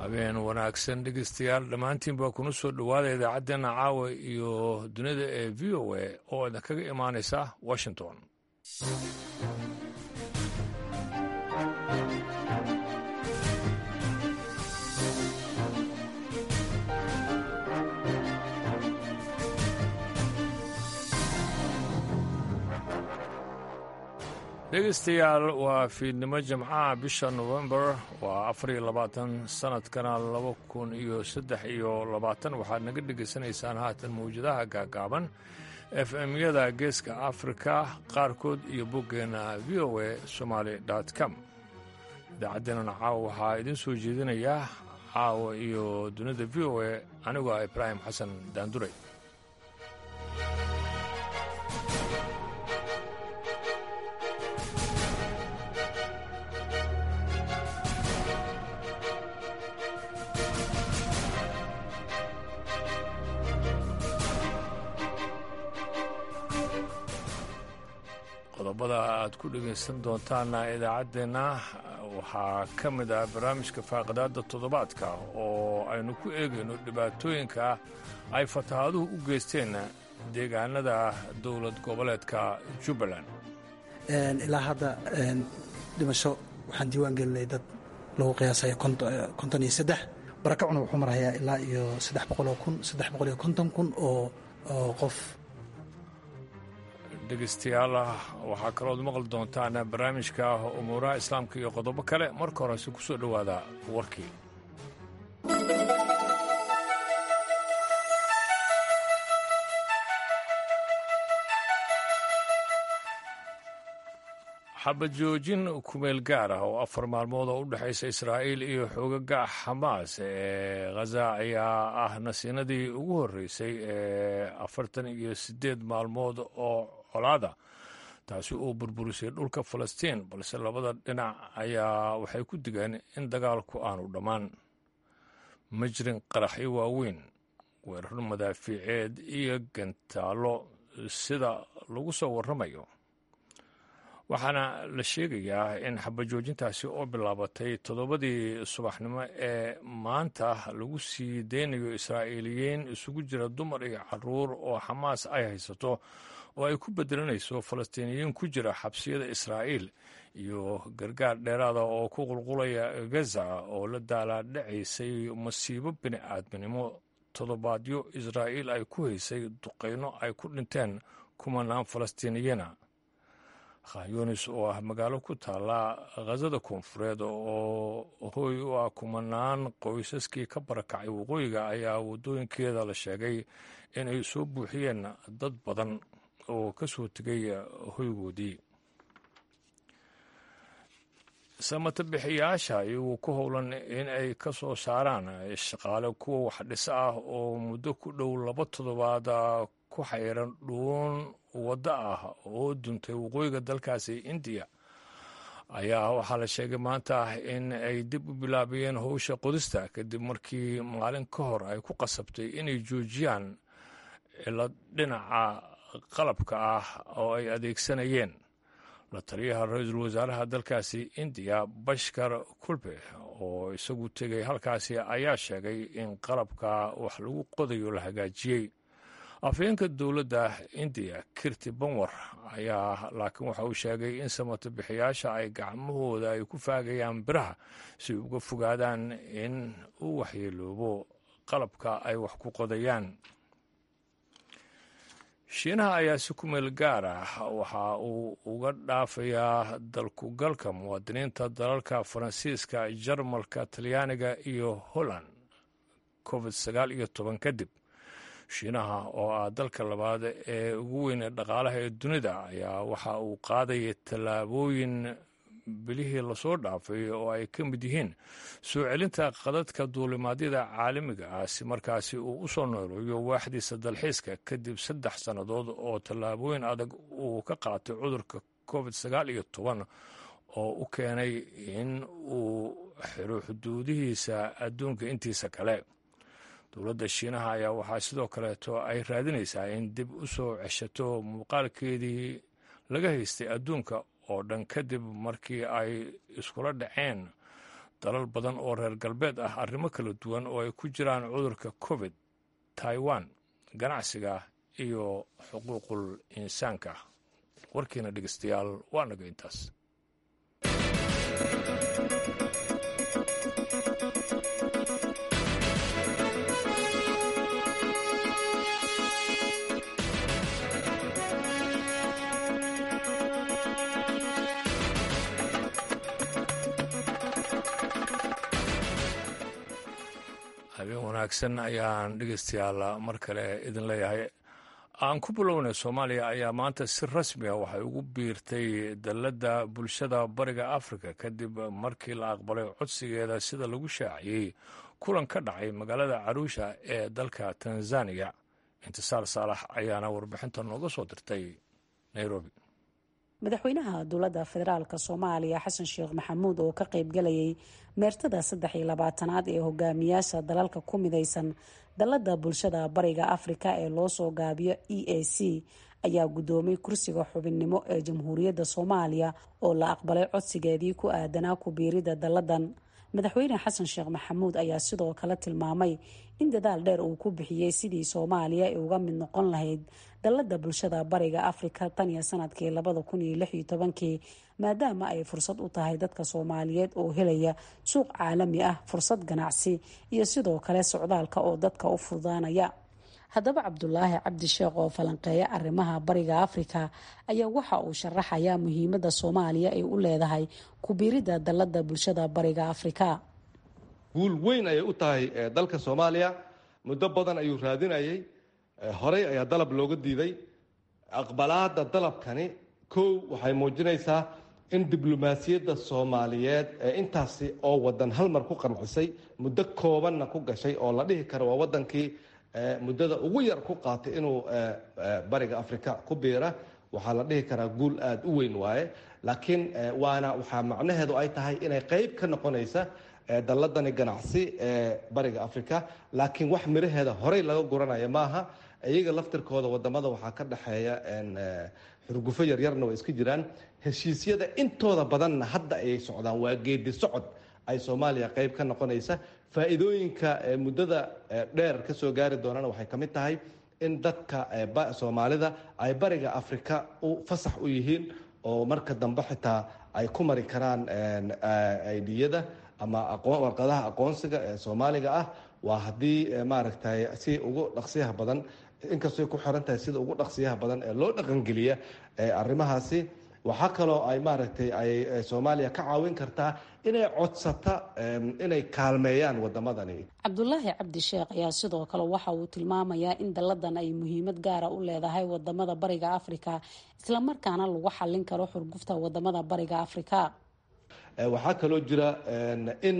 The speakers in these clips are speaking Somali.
habeen wanaagsan dhegeystayaal dhammaantiin baa kuna soo dhowaada idaacaddeenna caawa iyo dunida ee v o a oo idinkaga imaanaysa washington dhegeystayaal waa fiidnimo jimcaha bisha nofembar waa afar iyo labaatan sanadkana laba kun iyo saddex iyo labaatan waxaad naga dhegaysanaysaan haatan mawjadaha gaagaaban f m-yada geeska afrika qaarkood iyo boggeenna v o a somaali com idaacaddeenana caawa waxaa idiin soo jeedinayaa caawa iyo dunida v o a anigoo ah ibraahim xasan daanduray qodobada aad ku dhegaysan doontaana idaacaddeenna waxaa ka mid ah barnaamijka faaqidaadda toddobaadka oo aynu ku eegayno dhibaatooyinka ay fatahaaduhu u geysteen deegaanada dowlad goboleedka jubbaland ilaa hadda dhimasho waxaan diiwaan gelinay dad lagu qiyaasaya konton iyo saddex barakacuna wuxuu marayaa ilaa iyo saddex boqoloo kun saddex boqol iyo konton kun oo qof dhegeystayaal waxaa kalooad maqli doontaan barnaamijka umuuraha islaamka iyo qodobo kale marka horese ku soo dhowaada warkii xabad joojin kumeel gaar ah oo afar maalmood oo u dhexaysa israa'iil iyo xoogaga xamaas ee khaza ayaa ah nasiinadii ugu horreysay ee afartan iyo siddeed maalmood oo colaada taasi uu burburisay dhulka falastiin balse labada dhinac ayaa waxay ku digeen in dagaalku aanu dhammaan ma jirin qaraxyo waaweyn weerar madaafiiceed iyo gantaallo sida lagu soo warramayo waxaana la sheegayaa in xabajoojintaasi oo bilaabatay toddobadii subaxnimo ee maanta lagu sii deynayo israa'iiliyiin isugu jira dumar iyo caruur oo xamaas ay haysato oo ay ku bedelanayso falastiiniyiin ku jira xabsiyada israa'iil iyo gargaar dheeraada oo ku qulqulaya gaza oo la daalaadhacaysay masiibo bini aadminimo toddobaadyo israa'iil ay ku haysay duqayno ay ku dhinteen kumanaan falastiiniyiina khanyunis oo ah magaalo ku taalla khazada koonfureed oo hooy u ah kumanaan qoysaskii ka barakacay waqooyiga ayaa waddooyinkeeda la sheegay inay soo buuxiyeen dad badan oo ka soo tegay hoygoodii samatabixiyaasha iyagoo ku howlan in ay ka soo saaraan shaqaale kuwa wax dhis ah oo muddo ku dhow laba toddobaad ku xayran dhuun waddo ah oo duntay waqooyiga dalkaasi indiya ayaa waxaa la sheegay maanta in ay dib u bilaabayeen howsha qodista kadib markii maalin ka hor ay ku qasabtay inay joojiyaan cilo dhinaca qalabka ah oo ay adeegsanayeen la taliyaha ra-iisul wasaaraha dalkaasi indiya bashkar kulbe oo isagu tegay halkaasi ayaa sheegay in qalabka wax lagu qodayo la hagaajiyey afhayeenka dowladda indiya kirti banwar ayaa laakiin waxa uu sheegay in samatabixiyaasha ay gacmahooda ay ku faagayaan biraha si uga fogaadaan in uu waxyeeloobo qalabka ay wax ku qodayaan shiinaha ayaa si ku meel gaar ah waxa uu uga dhaafayaa dalkugalka muwaadiniinta dalalka faransiiska jarmalka talyaaniga iyo holland covid sagaal iyo toban kadib shiinaha oo ah dalka labaad ee ugu weyn ee dhaqaalaha ee dunida ayaa waxa uu qaadaya tallaabooyin bilihii lasoo dhaafay oo ay ka mid yihiin soo celinta qadadka duulimaadyada caalamiga ah si markaasi uu u soo nooleeyo waaxdiisa dalxiiska kadib saddex sannadood oo tallaabooyin adag uu ka qaatay cudurka covid sagaal iyo toban oo u keenay in uu xiro xuduudihiisa adduunka intiisa kale dowladda shiinaha ayaa waxaa sidoo kaleeto ay raadinaysaa in dib u soo ceshato muuqaalkeedii laga haystay adduunka oo dhan kadib markii ay iskula dhaceen dalal badan oo reer galbeed ah arrimo kala duwan oo ay ku jiraan cudurka covid taiwan ganacsiga iyo xuquuqul insaanka warkiina dhegeystayaal waa naga intaas habeen wanaagsan ayaan dhegeystayaal mar kale idin leeyahay aan ku bilownay soomaaliya ayaa maanta si rasmi ah waxay ugu biirtay dalladda bulshada bariga afrika kadib markii la aqbalay codsigeeda sida lagu shaaciyey kulan ka dhacay magaalada caruusha ee dalka tanzaniya intisaar saalax ayaana warbixinta nooga soo dirtay nairobi madaxweynaha dowladda federaalk soomaaliya xasan sheekh maxamuud oo ka qaybgalayay meertada saddex iyo labaatanaad ee hogaamiyaasha dalalka ku midaysan dalladda bulshada bariga afrika ee loo soo gaabiyo e a c ayaa guddoomay kursiga xubinnimo ee jamhuuriyadda soomaaliya oo la aqbalay codsigeedii ku aadanaa ku biiridda dalladan madaxweyne xasan sheekh maxamuud ayaa sidoo kale tilmaamay in dadaal dheer uu ku bixiyey sidii soomaaliya ay uga mid noqon lahayd dalladda bulshada bariga afrika tan iyo sanadkii labada kun iyo lix iyo tobankii maadaama ay fursad u tahay dadka soomaaliyeed oo helaya suuq caalami ah fursad ganacsi iyo sidoo kale socdaalka oo dadka u fududaanaya haddaba cabdulaahi cabdi sheekh oo falanqeeya arrimaha bariga afrika ayaa waxa uu sharaxayaa muhiimadda soomaaliya ay u leedahay kubiiridda dalladda bulshada bariga afrika guul weyn ayay u tahay dalka soomaaliya muddo badan ayuu raadinayay horey ayaa dalab looga diiday aqbalaada dalabkani kow waxay muujinaysaa in diblomaasiyadda soomaaliyeed ee intaasi oo wadan hal mar ku qancisay muddo koobanna ku gashay oo la dhihi karo waa wadankii muddada ugu yar ku qaatay inuu bariga afrika ku biira waxaa la dhihi karaa guul aada u weyn waaye laakiin waana waxaa macnaheedu ay tahay inay qeyb ka noqonaysa dalladani ganacsi ee bariga afrika laakiin wax miraheeda horey laga guranaya maaha iyaga laftirkooda wadamada waxaa ka dhexeeya xurgufo yaryarna way iska jiraan heshiisyada intooda badanna hadda ayay socdaan waa geedi socod ay soomaaliya qeyb ka noqonaysa faa-iidooyinka muddada dheer ka soo gaari doonana waxay ka mid tahay in dadka soomaalida ay bariga afrika u fasax u yihiin oo marka dambe xitaa ay ku mari karaan aidiyada ama warqadaha aqoonsiga ee soomaaliga ah waa haddii maaragtay si ugu dhaqsiyaha badan inkastoy ku xiran tahay sida ugu dhaqsiyaha badan ee loo dhaqangeliya arrimahaasi waxaa kaloo ay maaragtay ay soomaaliya ka caawin kartaa inay codsata inay kaalmeeyaan wadamadani cabdulaahi cabdi sheekh ayaa sidoo kale waxa uu tilmaamayaa in dalladan ay muhiimad gaara u leedahay wadamada bariga afrika islamarkaana lagu xallin karo xurgufta wadamada bariga afrika waxaa kaloo jira in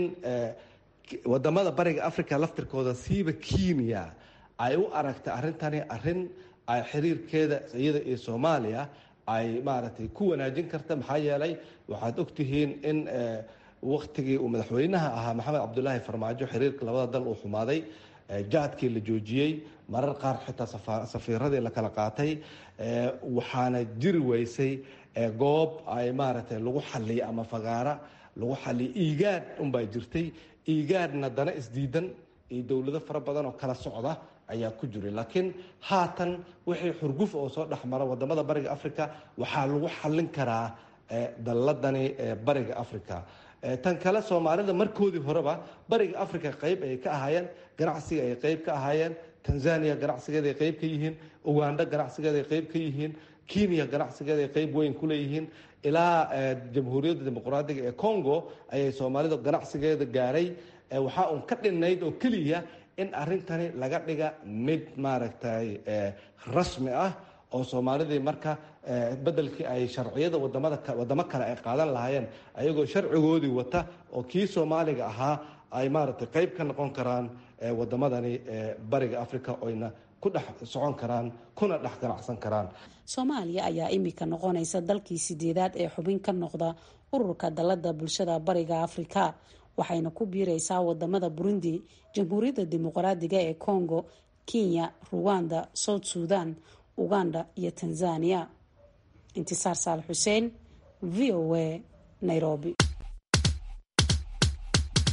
wadamada bariga africa laftirkooda siiba kenya ay u aragtay arrintani arrin ay xiriirkeeda iyada iyo soomaaliya ay maaragtay ku wanaajin karta maxaa yeelay waxaad ogtihiin in waktigii uu madaxweynaha ahaa maxamed cabdulaahi farmaajo xiriirka labada dal uu xumaaday jaadkii la joojiyey marar qaar xitaa safiiradii la kala qaatay waxaana jiri weysay goob ay maaragtay lagu xaliyo ama fagaara lagu xaliyo iigaad unbaa jirtay iigaadna dana isdiidan iyo dowlado fara badan oo kala socda ayaa ku jiray laakiin haatan wixii xurguf oo soo dhexmara wadamada bariga africa waxaa lagu xallin karaa dalladani bariga africa tan kale soomaalida markoodii horeba bariga africa qeyb ayay ka ahaayeen ganacsiga ay qeyb ka ahaayeen tanzania ganacsigeeda ay qeyb ka yihiin uganda ganacsigeeda ay qeyb ka yihiin kenya ganacsigeeda ay qeyb weyn ku leeyihiin ilaa jamhuuriyadda dimuqraadiga ee congo ayay soomaalida ganacsigeeda gaaray waxaa uun ka dhinayd oo keliya in arrintani laga dhiga mid maaragtay rasmi ah oo soomaalidii marka bedelkii ay sharciyada wadamada wadamo kale ay qaadan lahaayeen ayagoo sharcigoodii wata oo kii soomaaliga ahaa ay maaragtay qeyb ka noqon karaan wadamadani bariga africa oyna ku dhex socon karaan kuna dhex ganacsan karaan soomaaliya ayaa imika noqonaysa dalkii sideedaad ee xubin ka noqda ururka dalada bulshada bariga afrika waxayna ku biireysaa wadamada burundi jamhuuriyadda dimuqraadiga ee congo kenya ruwanda south sudan uganda iyo tanzania intisaar saal xuseen v o a nairobi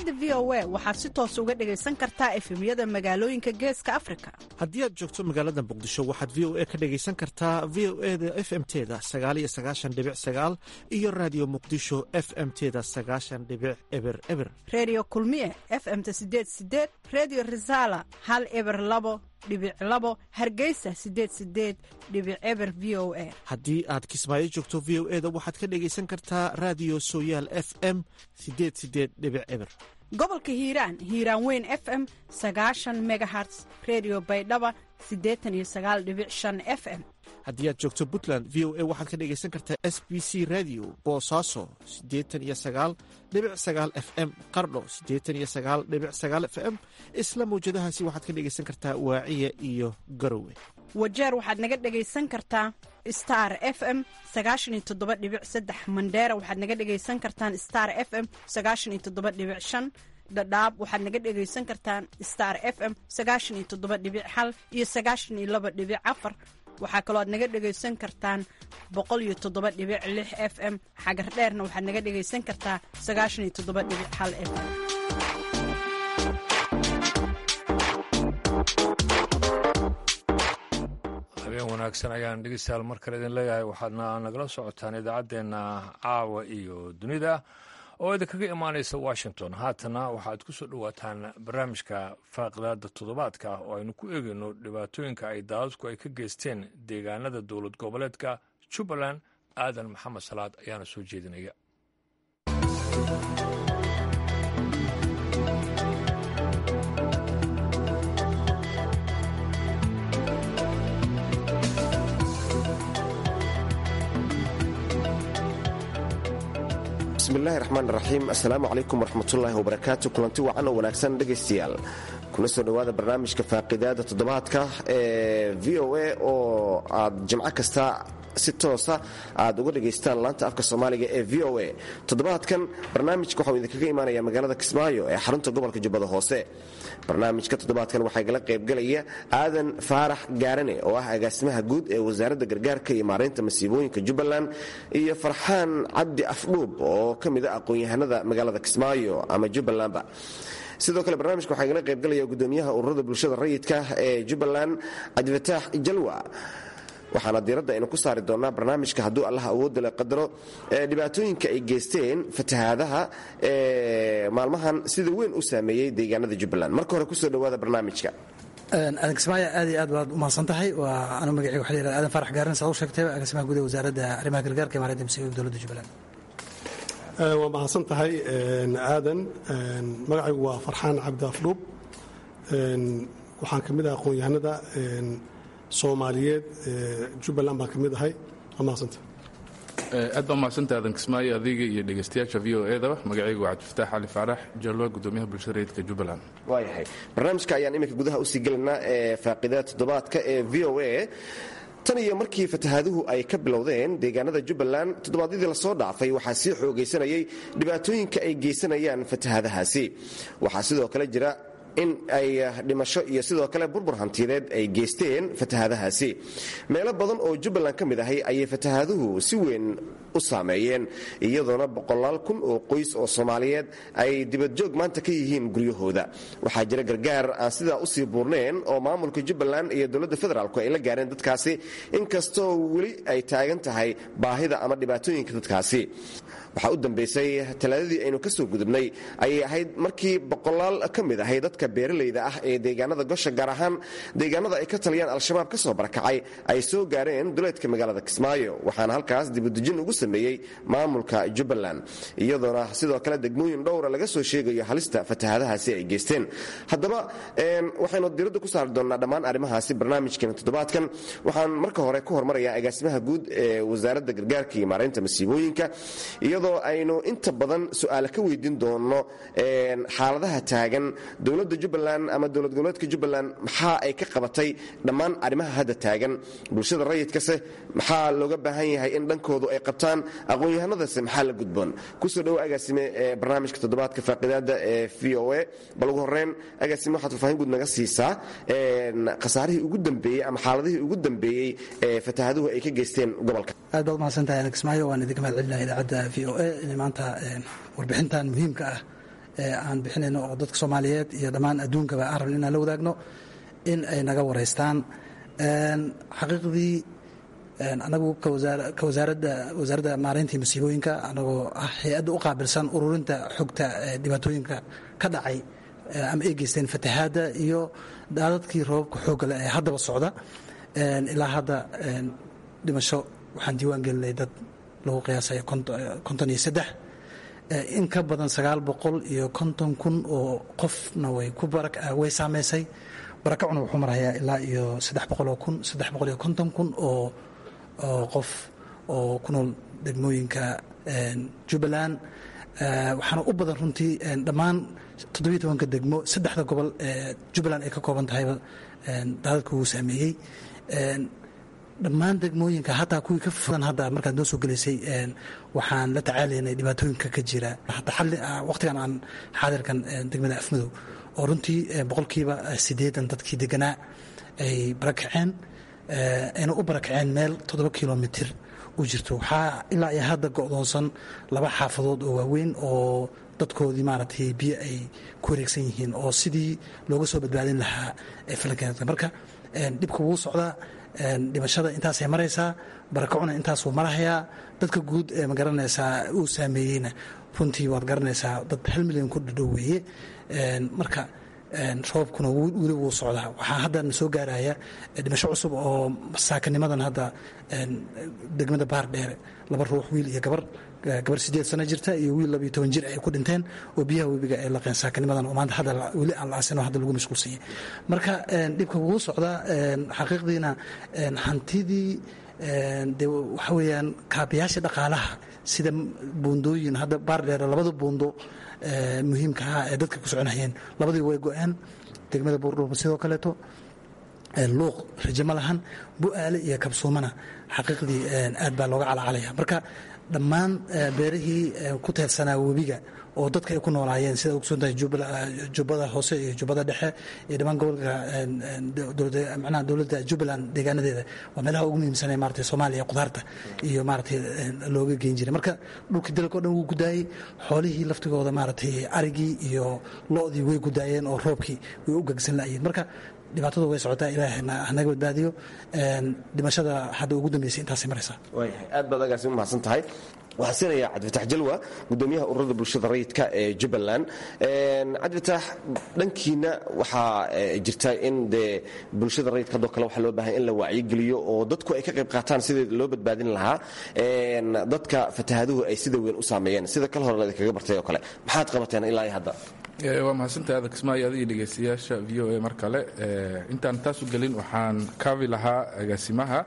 idaacadda v o a waxaad si toos uga dhegaysan kartaa efemyada magaalooyinka geeska afrika haddii aad joogto magaalada muqdisho waxaad v o a ka dhegaysan kartaa v o eda f m teda sagaaliyo sagaashan dhibic sagaal iyo raadiyo muqdisho f m teda sagaashan dhibic eber eber redio kulmiye f m-ta sideed sideed redio resala hal eber labo dhibic labo hargeysa sideed sideed dhibic eber v o a haddii aad kismaayo joogto v o eda waxaad ka dhegaysan kartaa raadiyo sooyaal f m sideed sideed dhibic eber gobolka hiiraan hiiraan weyn f m sagaashan megaherts redio baydhaba siddeetan iyo sagaal dhibic shan f m haddii aad joogto puntland v o a waxaad ka dhegaysan kartaa s b c radio boosaaso siddeetan iyo sagaal dhibic sagaal f m qardho siddeetan iyo sagaal dhibic sagaal f m isla mawjadahaasi waxaad ka dhegaysan kartaa waaciya iyo garowe wajeer waxaad naga dhegaysan kartaa star f m sagaashan iyo toddoba dhibic saddex mandheera waxaad naga dhegaysan kartaan star f m sagaashan iyo toddoba dhibic shan dhadhaab waxaad naga dhegaysan kartaan star f m sagaashan iyo toddoba dhibic hal iyo sagaashan iyo laba dhibic afar waxaa kaloo aad naga dhegaysan kartaan boqol iyo toddoba dhibic lix f m xagar dheerna waxaad naga dhegaysan kartaa sagaashan iyo toddoba dhibic hal f m habeen wanaagsan ayaan dhegeystayaal mar kale idin leeyahay waxaadna nagala socotaan idaacaddeenna caawa iyo dunida oo idinkaga imaanaysa washington haatana waxaad ku soo dhowaataan barnaamijka faaqidaada toddobaadka oo aynu ku eegayno dhibaatooyinka ay daadadku ay ka geysteen deegaanada dowlad goboleedka jubbaland aadan maxamed salaad ayaana soo jeedinaya bismillahi raxmaan raxiim assalaamu calaykum waraxmatullaahi wabarakaatu kulanti wacan oo wanaagsan dhegaystayaal kuna soo dhowaada barnaamijka faaqidaada toddobaadka ee v o a oo aad jimco kasta si toosa aad uga dhegaystaan laanta afka soomaaliga ee v o a toddobaadkan barnaamijka waxau idinkaga imaanaya magaalada kismaayo ee xarunta gobolka jubbada hoose barnaamijka toddobaadkan waxaa igala qaybgalaya aadan faarax gaarane oo ah agaasimaha guud ee wasaaradda gargaarka iyo maaraynta masiibooyinka jubbaland iyo farxaan cabdi afdhuub oo ka mid a aqoon-yahanada magaalada kismaayo ama jubbalandba sidoo kale barnaamijka waxaa igala qaybgalaya gudoomiyaha ururada bulshada rayidka ee jubbaland cabdifataax jalwa waxaana diiradda aynu ku saari doonnaa barnaamijka hadduu allah awoodda le qadaro dhibaatooyinka ay geysteen fatahaadaha ee maalmahan sida weyn u saameeyey deegaanada jubbaland marka hore kusoo dhowaada barnaamijka aadan kismaayo aad iyo aad baad umahadsan tahay waa anu magacii waxa la yihahda aadan farax gaaran saa u sheegtay agaasimaha guud ee wasaaradda arrimaha gargaarka ee maareynta masiibooyinka dowladda jubbaland waa mahadsan tahay aadan magacaygu waa farxaan cabdi afdhuub waxaan ka mid ah aqoon-yahanada soomaaliyeed jubbaland baan ka mid ahay waa mahadsanta aad baa mahadsanta aadan kismaayo adiga iyo dhegaystayaasha v o edaba magacaygu waa cabdifataax cali faarax jalwa gudoomiyaha bulshada rayidka jubbaland waayahay barnaamijka ayaan iminka gudaha usii gelaynaa ee faaqidada toddobaadka ee v o a tan iyo markii fatahaaduhu ay ka bilowdeen deegaanada jubbaland toddobaadyadii lasoo dhaafay waxaa sii xoogaysanayay dhibaatooyinka ay geysanayaan fatahaadahaasi waxaa sidoo kale jira in ay dhimasho iyo sidoo kale burbur hantiyadeed ay geysteen fatahaadahaasi meelo badan oo jubbaland ka mid ahay ayay fatahaaduhu si weyn u saameeyeen iyadoona boqolaal kun oo qoys oo soomaaliyeed ay dibadjoog maanta ka yihiin guryahooda waxaa jira gargaar aan sidaa usii buurneen oo maamulka jubbaland iyo dowladda federaalku ay la gaareen dadkaasi inkastoo weli ay taagan tahay baahida ama dhibaatooyinka dadkaasi waxaa u dambaysay talaadadii aynu ka soo gudubnay ayay ahayd markii boqolaal ka mid ahay dadka beeralayda ah ee deegaanada gosha gaar ahaan deegaanada ay ka taliyaan al-shabaab ka soo barakacay ay soo gaareen duleedka magaalada kismaayo waxaana halkaas dibudejin ugu sameeyey maamulka jubbaland iyadoona sidoo kale degmooyin dhowra laga soo sheegayo halista fatahaadahaasi ay geysteen haddaba waxaynu diradda ku saari doonnaa dhammaan arrimahaasi barnaamijkeena toddobaadkan waxaan marka hore ku hormarayaa agaasimaha guud ee wasaaradda gargaarka iyo maaraynta masiibooyinka iyadoo aynu inta badan su-aale ka weydiin doono xaaladaha taagan dowladda jubbaland ama dowlad goboleedka jubbaland maxaa ay ka qabatay dhammaan arrimaha hadda taagan bulshada rayidkase maxaa looga baahan yahay in dhankoodu ay qabtaan aqoon-yahanadase maxaa la gudboon kusoo dhowo agaasime ee barnaamijka toddobaadka faaqidaada ee v o a bal ugu horreyn agaasime waxaad faahfaahin guud naga siisaa khasaarihii ugu dambeeyey ama xaaladihii ugu dambeeyey ee fatahaaduhu ay ka geysteen gobolka aad baad umahadsantahay aadan kismaayo waan idinka mahad celinaya idaacadda v o a inay maanta warbixintan muhiimka ah aan bixinayno oo dadka soomaaliyeed iyo dhammaan adduunkaba aan rabin inaan la wadaagno in ay naga wareystaan xaqiiqdii anagu ka wasaaradda wasaaradda maareyntii masiibooyinka anagoo ah hay-adda u qaabilsan ururinta xogta dhibaatooyinka ka dhacay ama ay geysteen fatahaadda iyo daadadkii roobabka xooggale ee haddaba socda ilaa hadda dhimasho waxaan diiwaan gelinay dad lagu qiyaasay konton iyo saddex in ka badan sagaal boqol iyo konton kun oo qofna way ku way saameysay barakacuna wuxuu marayaa ilaa iyo saddex boqoloo kun saddex boqol iyo konton kun oo oo qof oo ku nool degmooyinka jubbaland waxaana u badan runtii dhammaan toddobiyo tobanka degmo saddexda gobol ee jubbaland ay ka kooban tahayba daadadka wuu saameeyey dhammaan degmooyinka hataa kuwii ka fogan hadda markaad noo soo gelaysay waxaan la tacaalaynay dhibaatooyinka ka jira hataa xalli waqtigan aan xaadirkan degmada afmadow oo runtii boqolkiiba siddeedan dadkii deganaa ay barakaceen ayna u barakaceen meel toddoba kilomitir u jirto waxaa ilaa iyo hadda go'doonsan laba xaafadood oo waaweyn oo dadkoodii maaragtay biyo ay ku wareegsan yihiin oo sidii looga soo badbaadin lahaa ee falankeeda marka dhibka wuu socdaa dhimashada intaasay maraysaa barakacuna intaasuu marahayaa dadka guud ee ma garanaysaa uu saameeyeyna runtii waad garanaysaa dad hal milyan ku dhadhow weeye marka roobkuna weli wuu socdaa waxaa hadda na soo gaaraya dhimasho cusub oo saakanimadan hadda degmada baar dheere laba ruux wiil iyo gabar gabar sideed sano jirta iyo wiil labiyo toban jir ay ku dhinteen oo biyaha webiga ay laqeen saakanimadan oo maanta hadda weli aan la asin hadda lagu mashquulsanyay marka dhibka wuu socdaa xaqiiqdiina hantidii de waxa weeyaan kaabayaasha dhaqaalaha sida buundooyin hadda baar dheere labada buundo muhiimka ah ee dadka ku soconayeen labadii way go-een degmada buurdhuuba sidoo kaleeto luuq raje ma lahan bu-aale iyo kabsuumana xaqiiqdii aad baa looga calacalaya marka dhammaan beerihii ku teedsanaa webiga oo dadka ay ku noolaayeen sida ogsoontahay jubbada hoose iyo jubbada dhexe iyo dhammaan gobolka manaha dowladda jubbaland deegaanadeeda waa meelaha ugu muhiimsanee maratay soomaaliya qudaarta iyo maratay looga geyn jiray marka dhulkii dalka o dhan wuu gudaayey xoolihii laftigooda maaragtay arigii iyo lo-dii way gudaayeen oo roobkii way u gegsan la'ayeen marka dhibaatada way socotaa ilaahna hanaga badbaadiyo dhimashada hadda ugu dambeysay intaasay maraysaa waayahay aad baad agaasi u mahadsan tahay waxaan siinayaa cabdifatax jalwa gudoomiyaha ururada bulshada rayidka ee jubbaland cabdifatax dhankiina waxaa jirta in dee bulshada rayidka hadoo kale waxaa loo baahay in la wacyigeliyo oo dadku ay ka qayb qaataan sidii loo badbaadin lahaa dadka fatahaduhu ay sida weyn u saameeyeen sida kal hore idinkaga bartay oo kale maxaad qabateen ilaa iyo hadda waa mahadsantahay adan kismaayo adiga dhegaystayaasha v o a mar kale intaan taasu gelin waxaan kaabi lahaa agaasimaha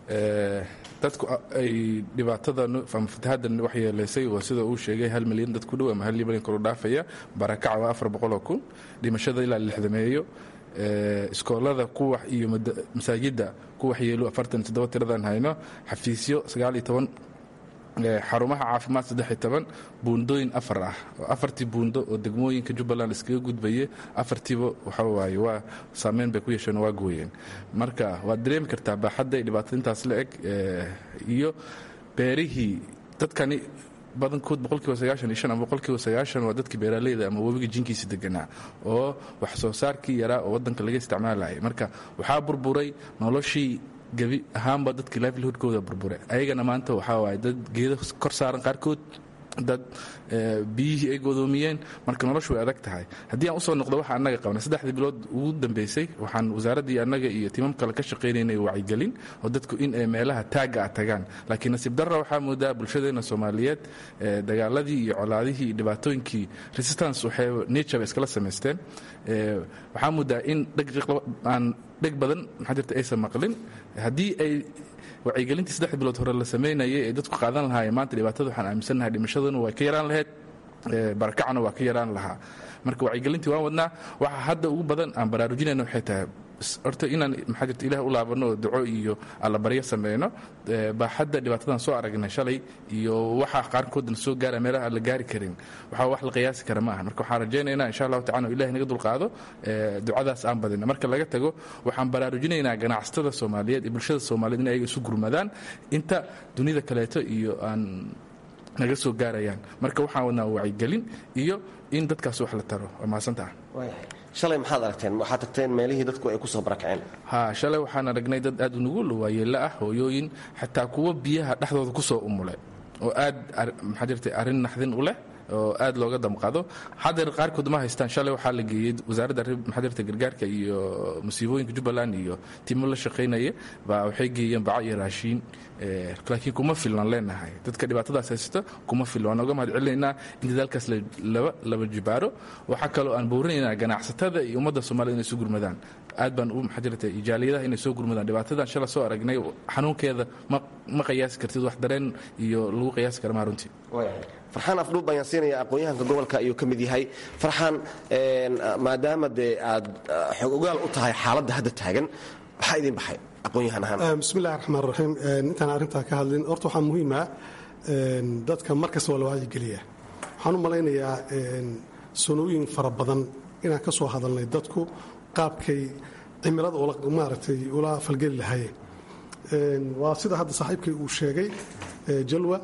dadku ay dhibaatada ama fatahadan waxyeelaysay oo sida uu sheegay hal milyan dad ku dhow ama hal milyan kor u dhaafaya barakaca waa afar boqoloo kun dhimashada ilaa lixdameeyo iskoolada kuwax iyo masaajidda ku waxyeelo afartan toddoba tiradan hayno xafiisyo sagaal iyo toban xarumaha caafimaad saddexiy toban buundooyin afar ah oo afartii buundo oo degmooyinka jubbaland iskaga gudbaye afartiiba waxa waaye waa saameyn bay ku yeesheen waa gooyeen marka waad dareemi kartaa baaxadda ay dhibaatada intaas la eg iyo beerihii dadkani badankood boqolkiiba sagaashan iyo shan ama boqolkiiba sagaashan waa dadkii beeraaleyda ama webiga jinkiisa deganaa oo wax soo saarkii yaraa oo waddanka laga isticmaalayay marka waxaa burburay noloshii gebi ahaanba dadkii livelihoodkooda burbure ayagana maanta waxaa waaye dad geedo kor saaran qaarkood dad biyihii ay godoomiyeen marka noloshu way adag tahay haddii aan usoo noqdo waxa annaga qabnay saddexdii bilood ugu dambeysay waxaan wasaaraddii annaga iyo timam kale ka shaqaynaynay wacyigelin oo dadku in ay meelaha taagga ah tagaan laakiin nasiib darra waxaa moodaa bulshadeena soomaaliyeed dagaaladii iyo colaadihii iyo dhibaatooyinkii resistance waxay nature bay iskala samaysteen waxaa moodaa in aan dheg badan maxaa jirta aysan maqlin haddii ay wacyigelintii saddex bilood hore la samaynayay ee dadku qaadan lahaayeen maanta dhibaatada waxaan aaminsannahay dhimashaduna way ka yaraan lahayd barakacna waa ka yaraan lahaa marka wacyigelintii waan wadnaa waxa hadda ugu badan aan baraarujinayna waxay tahay horta inaan maxaa jirta ilaah u laabano oo duco iyo allabaryo sameyno baaxadda dhibaatadan soo aragnay shalay iyo waxa qaarkoodna soo gaara meelaha aan la gaari karin waxaa wax la qiyaasi kara ma aha marka waxaan rajaynaynaa insha allahu tacala ilahi naga dulqaado ducadaas aan badina marka laga tago waxaan baraarujinaynaa ganacsatada soomaaliyeed iyo bulshada soomaaliyeed in ayaga isu gurmadaan inta dunida kaleeto iyo aan naga soo gaarayaan marka waxaan wadnaa wacyigelin iyo in dadkaas wax la taro waa mahadsantaha shalay maxaad aragteen waxaad tagteen meelihii dadku ay ku soo barakaceen ha shalay waxaan aragnay dad aad nugul waayeella ah hooyooyin xataa kuwa biyaha dhexdooda ku soo umule oo aad maxaa jirta arrin naxdin u leh oo aad looga damqado haddeer qaarkood ma haystaan shalay waxaa la geeyey wasaaradda maxaa jirta gargaarka iyo musiibooyinka jubbaland iyo timo la shaqaynaya baa waxay geeyeen baco iyo raashiin laakiin kuma filnan leenahay dadka dhibaatadaas haysta kuma filna waan oga mahad celinaynaa in dadaalkaas laba jibaaro waxaa kaloo aan boorinaynaa ganacsatada iyo ummadda soomaalida inay isu gurmadaan aad baan u maxaa jirta jaaliyadaha inay soo gurmadaan dhibaatadan shala soo aragnay xanuunkeeda ma qiyaasi kartid wax dareen iyo lagu qiyaasi kara maa runtii farxaan afdhuub ayaan siinaya aqoon-yahanka gobolka ayuu ka mid yahay farxaan maadaama dee aad xog ogaal u tahay xaaladda hadda taagan maxaa idin baxay aqoon-yahan ahaan bismillahi raxmaan raxiim intaan arrintaa ka hadlin horta waxaa muhiima dadka mar kasta waa la wacyigeliya waxaan u malaynayaa sanooyin fara badan inaan ka soo hadalnay dadku qaabkay cimilada maaragtay ula falgeli lahaayeen waa sida hadda saaxiibkay uu sheegay jalwa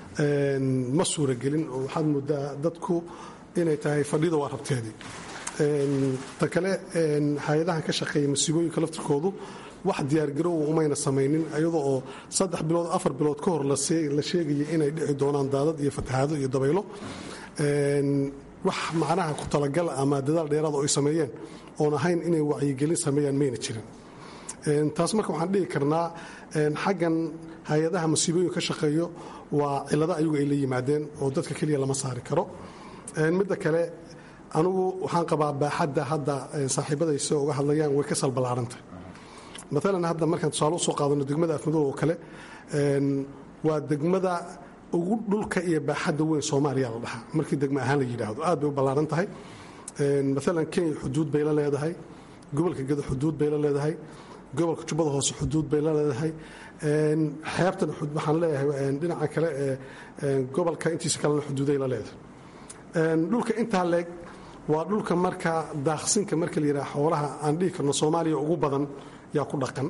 ma suuragelin oo waxaad moodaa dadku inay tahay fadhida waa rabteedii ta kale hay-adahan ka shaqeeya masiibooyinka laftirkoodu wax diyaargarow umayna samaynin iyadoo oo saddex bilood afar bilood ka hor la sheegaya inay dhici doonaan daadad iyo fatahaado iyo dabaylo wax macnaha ku talagal ama dadaal dheeraad oo ay sameeyeen oon ahayn inay wacyigelin sameeyaan mayna jirin taas marka waxaan dhihi karnaa xaggan hay-adaha masiibooyinka ka shaqeeyo waa cilado ayagu ay la yimaadeen oo dadka keliya lama saari karo midda kale anugu waxaan qabaa baaxadda hadda saaxiibadaysa uga hadlayaan way ka salballaarantah maalan hadda markaan tusaale usoo qaadano degmada afmadow oo kale waa degmada ugu dhulka iyo baaxadda weyn soomaaliya la dhahaa markii degmo ahaan la yidhaahdo aad bay u ballaaran tahay maalan kenya xuduud bay la leedahay gobolka gedo xuduud bay la leedahay gobolka jubbada hoose xuduud bay la leedahay xeebtan waxaan leeyahay dhinaca kale ee gobolka intiisa kalena xuduuday la leedahay dhulka intaa leeg waa dhulka marka daaqsinka marka la yidhaha xoolaha aan dhihi karno soomaaliya ugu badan yaa ku dhaqan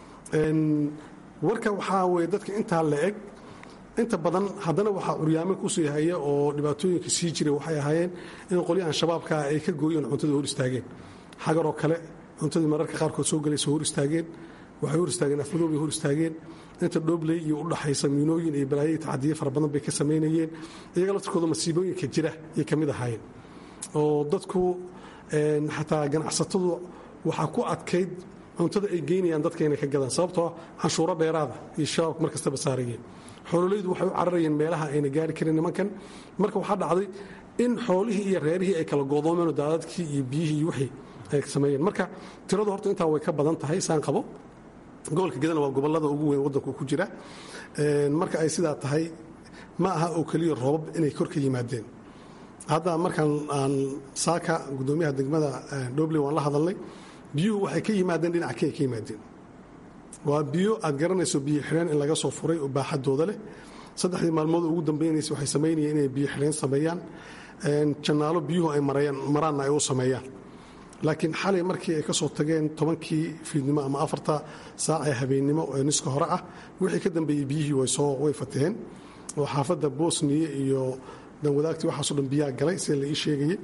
warka waxaa weye dadka intaa la eg inta badan haddana waxaa curyaamin kusii haya oo dhibaatooyinka sii jiray waxay ahaayeen in qolyahan shabaabkaa ay ka gooyeen cuntada hor istaageen xagaroo kale cuntadii mararka qaarkood soo galaysa hor istaageen waxay hor istaageen afmadow bay hor istaageen inta dhoobley iyo udhaxaysa miinooyin iyo balaayo tacadiye fara badan bay ka samaynayeen iyaga laftirkooda masiibooyinka jira ayay ka mid ahaayeen oo dadku xataa ganacsatadu waxaa ku adkayd cuntada ay geynayaan dadka inay ka gadaan sababtoo canshuuro dheeraada iyo shabaabka mar kastaba saarayeen xoololaydu waxay u cararayeen meelaha ayna gaari karin nimankan marka waxaa dhacday in xoolihii iyo reerihii ay kala goodoomeen oo daadadkii iyo biyihii iyo wixii ay sameeyeen marka tiradu horta intaa way ka badan tahay saan qabo gobolka gedana waa gobollada ugu weyn waddanku ku jira marka ay sidaa tahay ma aha oo keliya roobab inay kor ka yimaadeen hadda markaan aan saaka guddoomiyaha degmada dhobley waan la hadalnay biyuhu waxay ka yimaadeen dhinaca kenya ka yimaadeen waa biyo aad garanayso biyo xidheen in laga soo furay oo baaxadooda leh saddexdii maalmood ugu dambaynaysa waxay samaynayeen inay biyo xidheen sameeyaan jannaalo biyuhu ay maraanna ay u sameeyaan laakiin xalay markii ay ka soo tageen tobankii fiidnimo ama afarta saac ee habeennimo ee niska hore ah wixii ka dambeeyey biyihii way fataheen oo xaafadda bosniya iyo danwadaagtii waxaaso dhan biyaa galay sida la ii sheegayey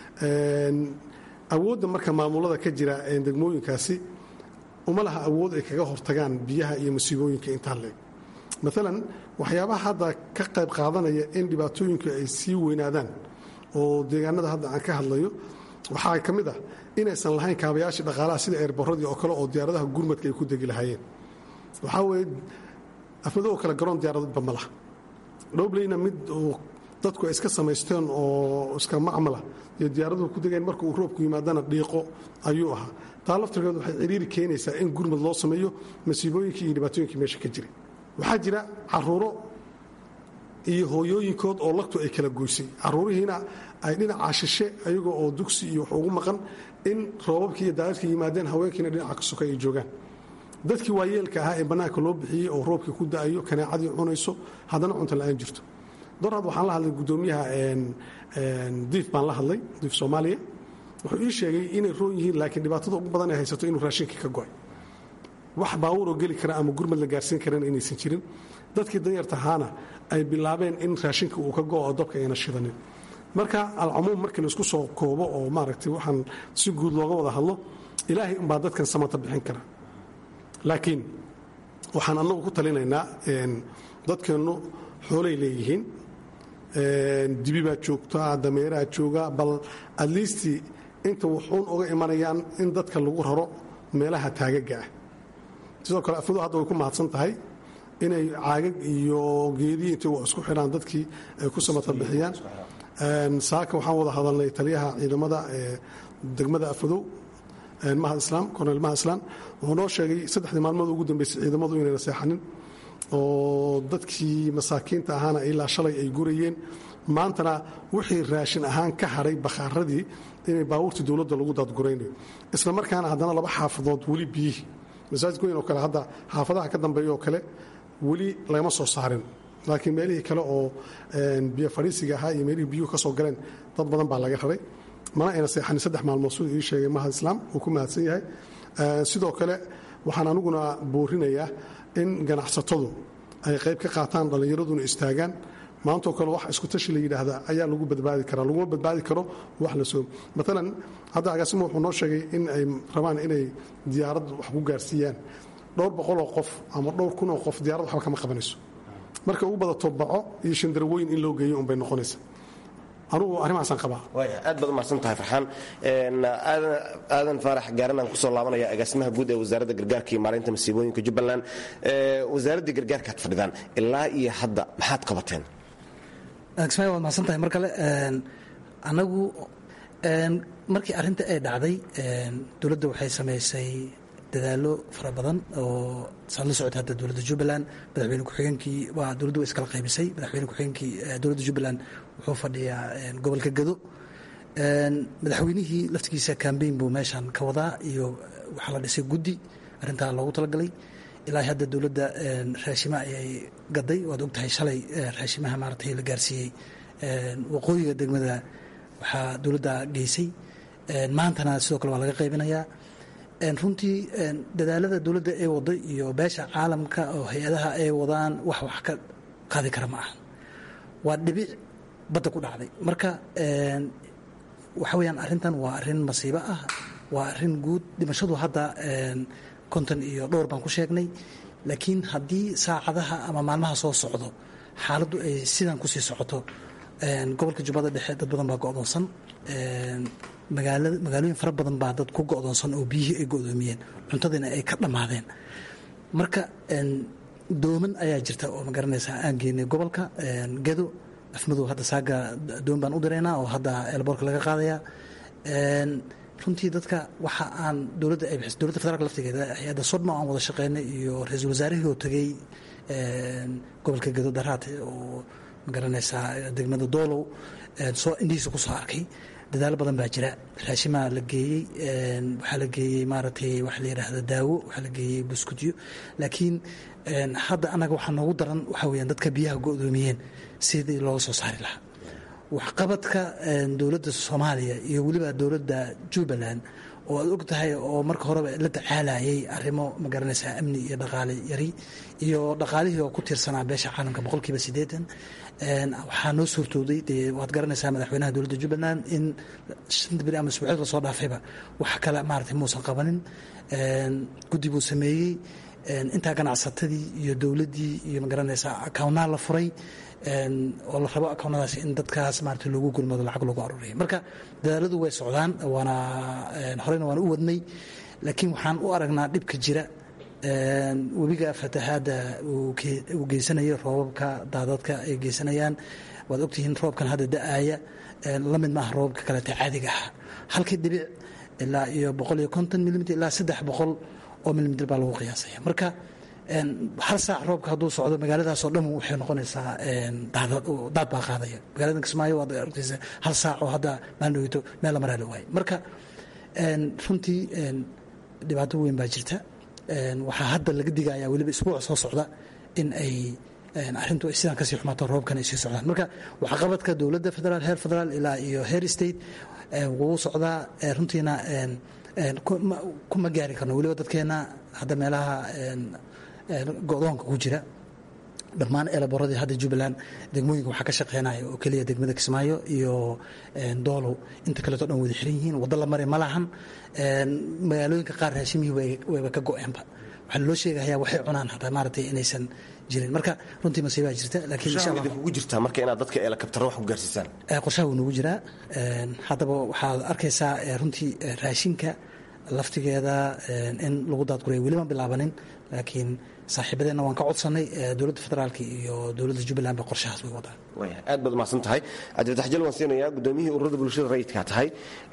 awoodda marka maamulada ka jira degmooyinkaasi uma laha awood ay kaga hortagaan biyaha iyo masiibooyinka intaa leeg maalan waxyaabaha hadda ka qayb qaadanaya in dhibaatooyinku ay sii weynaadaan oo deegaanada hadda aan ka hadlayo waxaa ka mid ah inaysan lahayn kaabayaashii dhaqaalaha sida eerboradii oo kale oo diyaaradaha gurmadka ay ku degi lahaayeen waxaa weye afmado oo kale garoon diyaaradba ma laha dhobleyna mid dadku ay iska samaysteen oo iska macmala iyo diyaaraduhu ku degeen marka uu roobku yimaadana dhiiqo ayuu ahaa taa laftirkeed waxay ciriiri keenaysaa in gurmad loo sameeyo masiibooyinkii iyo dhibaatooyinkii meesha ka jiray waxaa jira caruuro iyo hooyooyinkood oo lagtu ay kala goysay caruurihiina ay dhinacaa shishe ayagoo oo dugsi iyo wax ugu maqan in roobabkii iyo daadadka yimaadeen haweenkiina dhinaca ka soka ay joogaan dadkii waayeelka ahaa ee bannaanka loo bixiyey oo roobkii ku da'ayo kaneecadii cunayso haddana cunto la'aan jirto dorad waxaan la hadlay guddoomiyaha diif baan la hadlay diif soomaaliya wuxuu ii sheegay inay roon yihiin laakiin dhibaatada ugu badan ay haysato inuu raashinkii ka go'ay wax baawuroo geli kara ama gurmad la gaarsiin karana inaysan jirin dadkii danyarta ahaana ay bilaabeen in raashinka uu ka go'o dabka ayna shidanin marka alcumuum markii laisku soo koobo oo maaragtay waxaan si guud looga wada hadlo ilaahay umbaa dadkan samata bixin kara laakiin waxaan annagu ku talinaynaa dadkeennu xoolay leeyihiin dibi baad joogtaa dameeraad jooga bal adliistii inta wuxuun uga imanayaan in dadka lagu raro meelaha taagaga ah sidoo kale afadu hadda way ku mahadsan tahay inay caagag iyo geediyi intay wa isku xidhaan dadkii ay ku samata bixiyaan saaka waxaan wada hadalnay taliyaha ciidamada degmada afadow mahad islaam korneyl mahad islaam wuxuu noo sheegay saddexdii maalmood ugu dambeysay ciidamadu inayna seexanin oo dadkii masaakiinta ahaana ilaa shalay ay gurayeen maantana wixii raashin ahaan ka hadhay bakhaaradii inay baabuurtii dowladda lagu daadguraynayo isla markaana haddana laba xaafadood weli biyihii masaajid weyn oo kale hadda xaafadaha ka dambeeya oo kale weli lagama soo saarin laakiin meelihii kale oo biyo fadhiisiga ahaa iyo meelihii biyuhu ka soo galeen dad badan baa laga raray mana ayna seexanin saddex maalmood siduu ii sheegay mahad islaam uu ku mahadsan yahay sidoo kale waxaan aniguna boorinayaa in ganacsatadu ay qayb ka qaataan dhallinyaraduna istaagaan maantoo kale wax isku tashi la yidhaahda ayaa lagu badbaadi karaa laguma badbaadi karo wax la soo maalan hadda agaasimo wuxuu noo sheegay in ay rabaan inay diyaarad wax ku gaarsiiyaan dhowr boqoloo qof ama dhowr kunoo qof diyaarad waxba kama qabanayso marka ugu badato baco iyo shandarweyn in loo geeyo unbay noqonaysa anugu arrimahaasaan qabaa waaya aad baad umahadsan tahay farxaan aadan faarax gaaranaan kusoo laabanaya agaasimaha guud ee wasaaradda gargaarka iyo maareynta masiibooyinka jubbaland wasaaraddii gargaarkaad fadhidaan ilaa iyo hadda maxaad qabateen agsmay waad mahadsan tahay mar kale anagu markii arrinta ay dhacday dowladda waxay samaysay dadaallo fara badan oo saad la socota hadda dowladda jubbaland madaxweyne ku-xigeenkii waa dowladdu way iskala qaybisay madaxweyne ku-xigeenkii dowladda jubbaland wuxuu fadhiyaa gobolka gado madaxweynihii laftigiisa kambeyn buu meeshan ka wadaa iyo waxaa la dhisay guddi arrintaa loogu talagalay ilaa hadda dowladda raashima ayay gaday waad ogtahay shalay raashimaha maaratay la gaarsiiyey waqooyiga degmada waxaa dowladda geysay maantana sidoo kale waa laga qaybinayaa runtii dadaalada dowladda ay wado iyo beesha caalamka oo hay-adaha ay wadaan wax wax ka qaadi kara ma aha waa dhibic badda ku dhacday marka waxa weyaan arrintan waa arrin masiibo ah waa arrin guud dhimashadu hadda konton iyo dhowr baan ku sheegnay laakiin haddii saacadaha ama maalmaha soo socdo xaaladdu ay sidan kusii socoto gobolka jubbada dhexe dad badan baa go'doonsan magaalooyin fara badan baa dad ku go'doonsan oo biyihii ay go'doomiyeen cuntadiina ay ka dhammaadeen marka dooman ayaa jirta oo magaranaysaa aan geynay gobolka gedo afmadow hadda saaga doon baan u diraynaa oo hadda eelboorka laga qaadayaa runtii dadka waxa aan dowladda ay bixis dowladda federaalka laftigeeda hay-adda sodma aan wada shaqeynay iyo ra-iisul wasaarihii oo tegey gobolka gedo daraate oo magaranaysaa degmada doolow soo indhihiisa ku soo arkay dadaalo badan baa jira raashimaa la geeyey waxaa la geeyey maaragtay waxa la yidhaahda daawo waxaa la geeyey buskudyo laakiin hadda annaga waxaa noogu daran waxaa weyaan dadka biyaha go'doomiyeen sidii looga soo saari lahaa waxqabadka dowladda soomaaliya iyo weliba dowladda jubbaland oo aad og tahay oo marka horeba la tacaalayay arrimo magaranaysaa amni iyo dhaqaale yari iyo dhaqaalihii oo ku tiirsanaa beesha caalamka boqolkiiba siddeetan waxaa noo suurtooday dee waad garanaysaa madaxweynaha dowladda jubbaland in shanta beri ama isbuucyood lasoo dhaafayba wax kale maaragtay muusan qabanin guddi buu sameeyey intaa ganacsatadii iyo dowladdii iyo magaranaysaa akawnaal la furay oo la rabo akownadaas in dadkaas maarata loogu gulmado lacag loogu aruuriya marka dadaaladu way socdaan waana horeyna waan u wadnay laakiin waxaan u aragnaa dhibka jira webiga fatahaadda uu geysanaya roobabka daadadka ay geysanayaan waad ogtihiin roobkan hadda da-aaya la mid maaha roobabka kaleeta caadiga ah halkii dhibic ilaa iyo boqol iyo konton milimiter ilaa saddex boqol oo milimiter baa lagu qiyaasaya marka hal saac roobka hadduu socdo magaaladaasoo dhan waxay noqonaysaa daad baa qaadaya magaalada kismaayo waad argtaysa hal saac oo hadda maalin dhoweyto meel la maraa la waayo marka runtii dhibaato weyn baa jirta waxaa hadda laga digaya weliba isbuuca soo socda in ay arrintu ay sidaan kasii xumaato roobkan ay sii socdaan marka waxqabadka dowladda federaal heer federaal ilaa iyo heer state wuu socdaa runtiina kuma gaari karno weliba dadkeena hadda meelaha go-doonka ku jira dhammaan eelaboradii hadda jubbaland degmooyinka waxaa ka shaqeynaya oo keliya degmada kismaayo iyo doolow inta kaleeto dhan wada xiran yihiin waddo la mari ma lahan magaalooyinka qaar raashimihii wayba ka go-eenba waxaa loo sheegayaa waxay cunaan hataa maaragtay inaysan jirin marka runtii masiibaa jirta laakiin insha allah ugu jirtaa marka inaad dadka eelakabtara wax ku gaarsiisaan qorshaha wuu nagu jiraa haddaba waxaad arkaysaa runtii raashinka laftigeeda in lagu daadguraya weliban bilaabanin laakiin saaxiibadeenna waan ka codsannay dowladda federaalka iyo dowladda jubbaland ba qorshahaas way wadaan aad baad umahadsan tahay cabdifatax jal waan siinayaa gudoomiyihii ururada bulshada rayidkaa tahay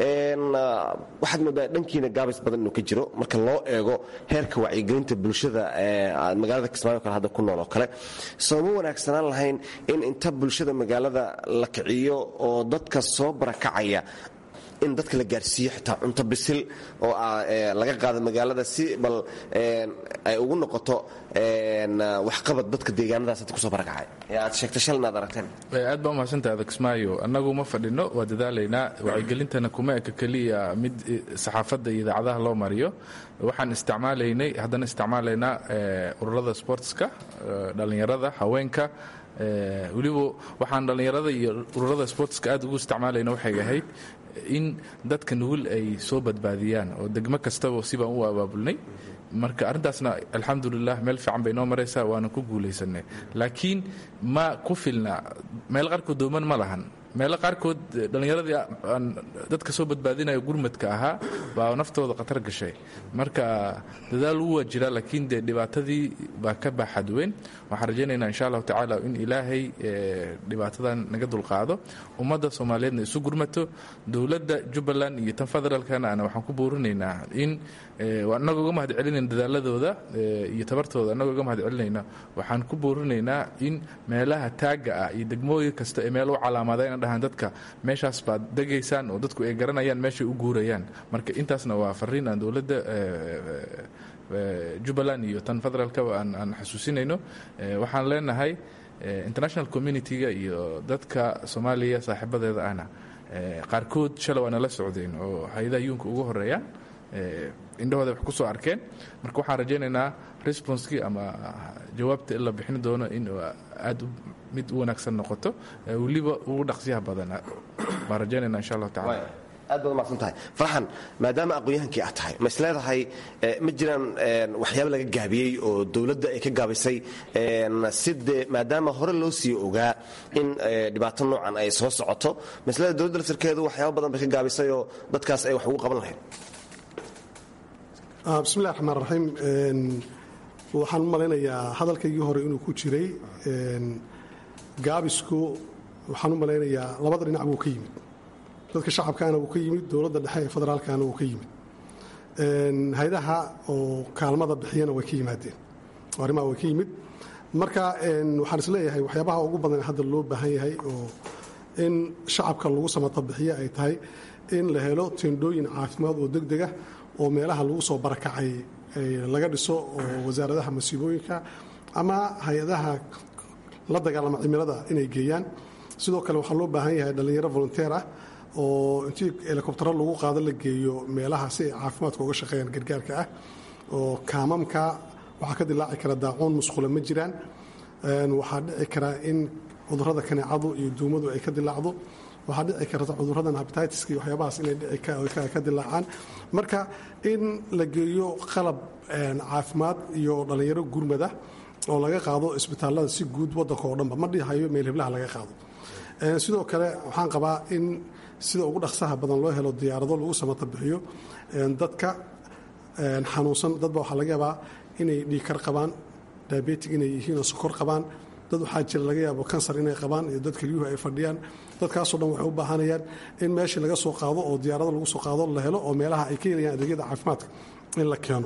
waxaad moodaa dhankiina gaabis badan inuu ka jiro marka loo eego heerka wacyigelinta bulshada magaalada kismaayo kale hadda ku nool oo kale sooma wanaagsanaan lahayn in inta bulshada magaalada la kiciyo oo dadka soo barakacaya in dadka la gaarsiiyo xitaa cunto bisil oo laga qaado magaalada si bal ay ugu noqoto waxqabad dadka deegaanadaas hadda kusoo barakacay ee aad sheegtay shalna aad aragteen aad baa umahadsantaha adakismaayo annagu ma fadhino waa dadaalaynaa wacyigelintana kuma eka keliya mid saxaafadda iyo idaacadaha loo mariyo waxaan isticmaalaynay haddana isticmaalaynaa ururada sportska dhallinyarada haweenka weliba waxaan dhallinyarada iyo ururada sportska aad ugu isticmaalayna waxay ahayd in dadka nugul ay soo badbaadiyaan oo degmo kastaba sibaan u abaabulnay marka arrintaasna alxamdulilah meel fiican bay noo maraysaa waana ku guulaysanay laakiin ma ku filna meel qaarkood dooman ma lahan meelo qaarkood dhallinyaradii aan dadka soo badbaadinayo gurmadka ahaa baa naftooda khatar gashay marka dadaal wuu waa jira laakiin dee dhibaatadii baa ka baaxad weyn waxaan rajaynaynaa insha allahu tacaala in ilaahay dhibaatadan naga dulqaado ummadda soomaaliyeedna isu gurmato dowladda jubbaland iyo tan federaalkana ana waxaan ku boorinaynaa in annagoo uga mahad celinayna dadaaladooda iyo tabartooda annagoo uga mahad celinayna waxaan ku boorinaynaa in meelaha taagga ah iyo degmooyin kasta ee meel u calaamada dhahaan dadka meeshaas baad degaysaan oo dadku ay garanayaan meeshay u guurayaan marka intaasna waa fariin aan dowladda jubbaland iyo tan federaalkaba aan xasuusinayno waxaan leenahay international community-ga iyo dadka soomaaliya saaxiibadeeda ahna qaarkood shalay waa nala socdeen oo hay-adaha yuunka ugu horeeyaan indhahooda wax ku soo arkeen marka waxaan rajaynaynaa responskii ama jawaabta in la bixin doono in aad mid u wanaagsan noqoto weliba ugu dhaqsiyaha badan baan rajaynayna insha allahu tacala aad baad umaqsan tahay farxan maadaama aqoon-yahankii aad tahay ma is leedahay ma jiraan waxyaaba laga gaabiyey oo dowladda ay ka gaabisay sidee maadaama hore loo sii ogaa in dhibaato noocan ay soo socoto ma is leedahay dowladda laftirkeedu waxyaaba badan bay ka gaabisay oo dadkaas ay wax ugu qaban lahayd bismillahi raxmaan raxiim waxaan u malaynayaa hadalkaygii hore inuu ku jiray gaabisku waxaan u malaynayaa labada dhinac buu ka yimid dadka shacabkaana wuu ka yimid dowladda dhexe ee federaalkana wuu ka yimid hay-adaha oo kaalmada bixiyana way ka yimaadeen arrimaha way ka yimid marka waxaan isleeyahay waxyaabaha ugu badan hadda loo baahan yahay oo in shacabka lagu samata bixiyo ay tahay in la helo tendhooyin caafimaad oo degdega oo meelaha lagu soo barakacay laga dhiso oo wasaaradaha masiibooyinka ama hay-adaha la dagaalama cimilada inay geeyaan sidoo kale waxaa loo baahan yahay dhallinyaro volunteer ah oo intii helikobtaro lagu qaado la geeyo meelaha si ay caafimaadka uga shaqeeyaan gargaarka ah oo kaamamka waxaa ka dilaaci kara daacuun musqula ma jiraan waxaa dhici karaa in cudurada kaneecadu iyo duumadu ay ka dilaacdo waxaa dhici karta cuduradan habititiska iyo waxyaabahaas inay ka dilaacaan marka in la geeyo qalab caafimaad iyo dhallinyaro gurmada oo laga qaado isbitaalada si guud wadanka oo dhanba ma dhihayo meel heblaha laga qaado sidoo kale waxaan qabaa in sida ugu dhaqsaha badan loo helo diyaarado lagu samata bixiyo dadka xanuunsan dadba waxaa laga yaabaa inay dhiikar qabaan diabetic inay yihiin oo sokor qabaan dad waxaa jira laga yaabo kansar inay qabaan iyo dad kelyuhu ay fadhiyaan dadkaasoo dhan waxay u baahanayaan in meeshii laga soo qaado oo diyaarado lagu soo qaado la helo oo meelaha ay ka helayaan adeegyada caafimaadka in la keeno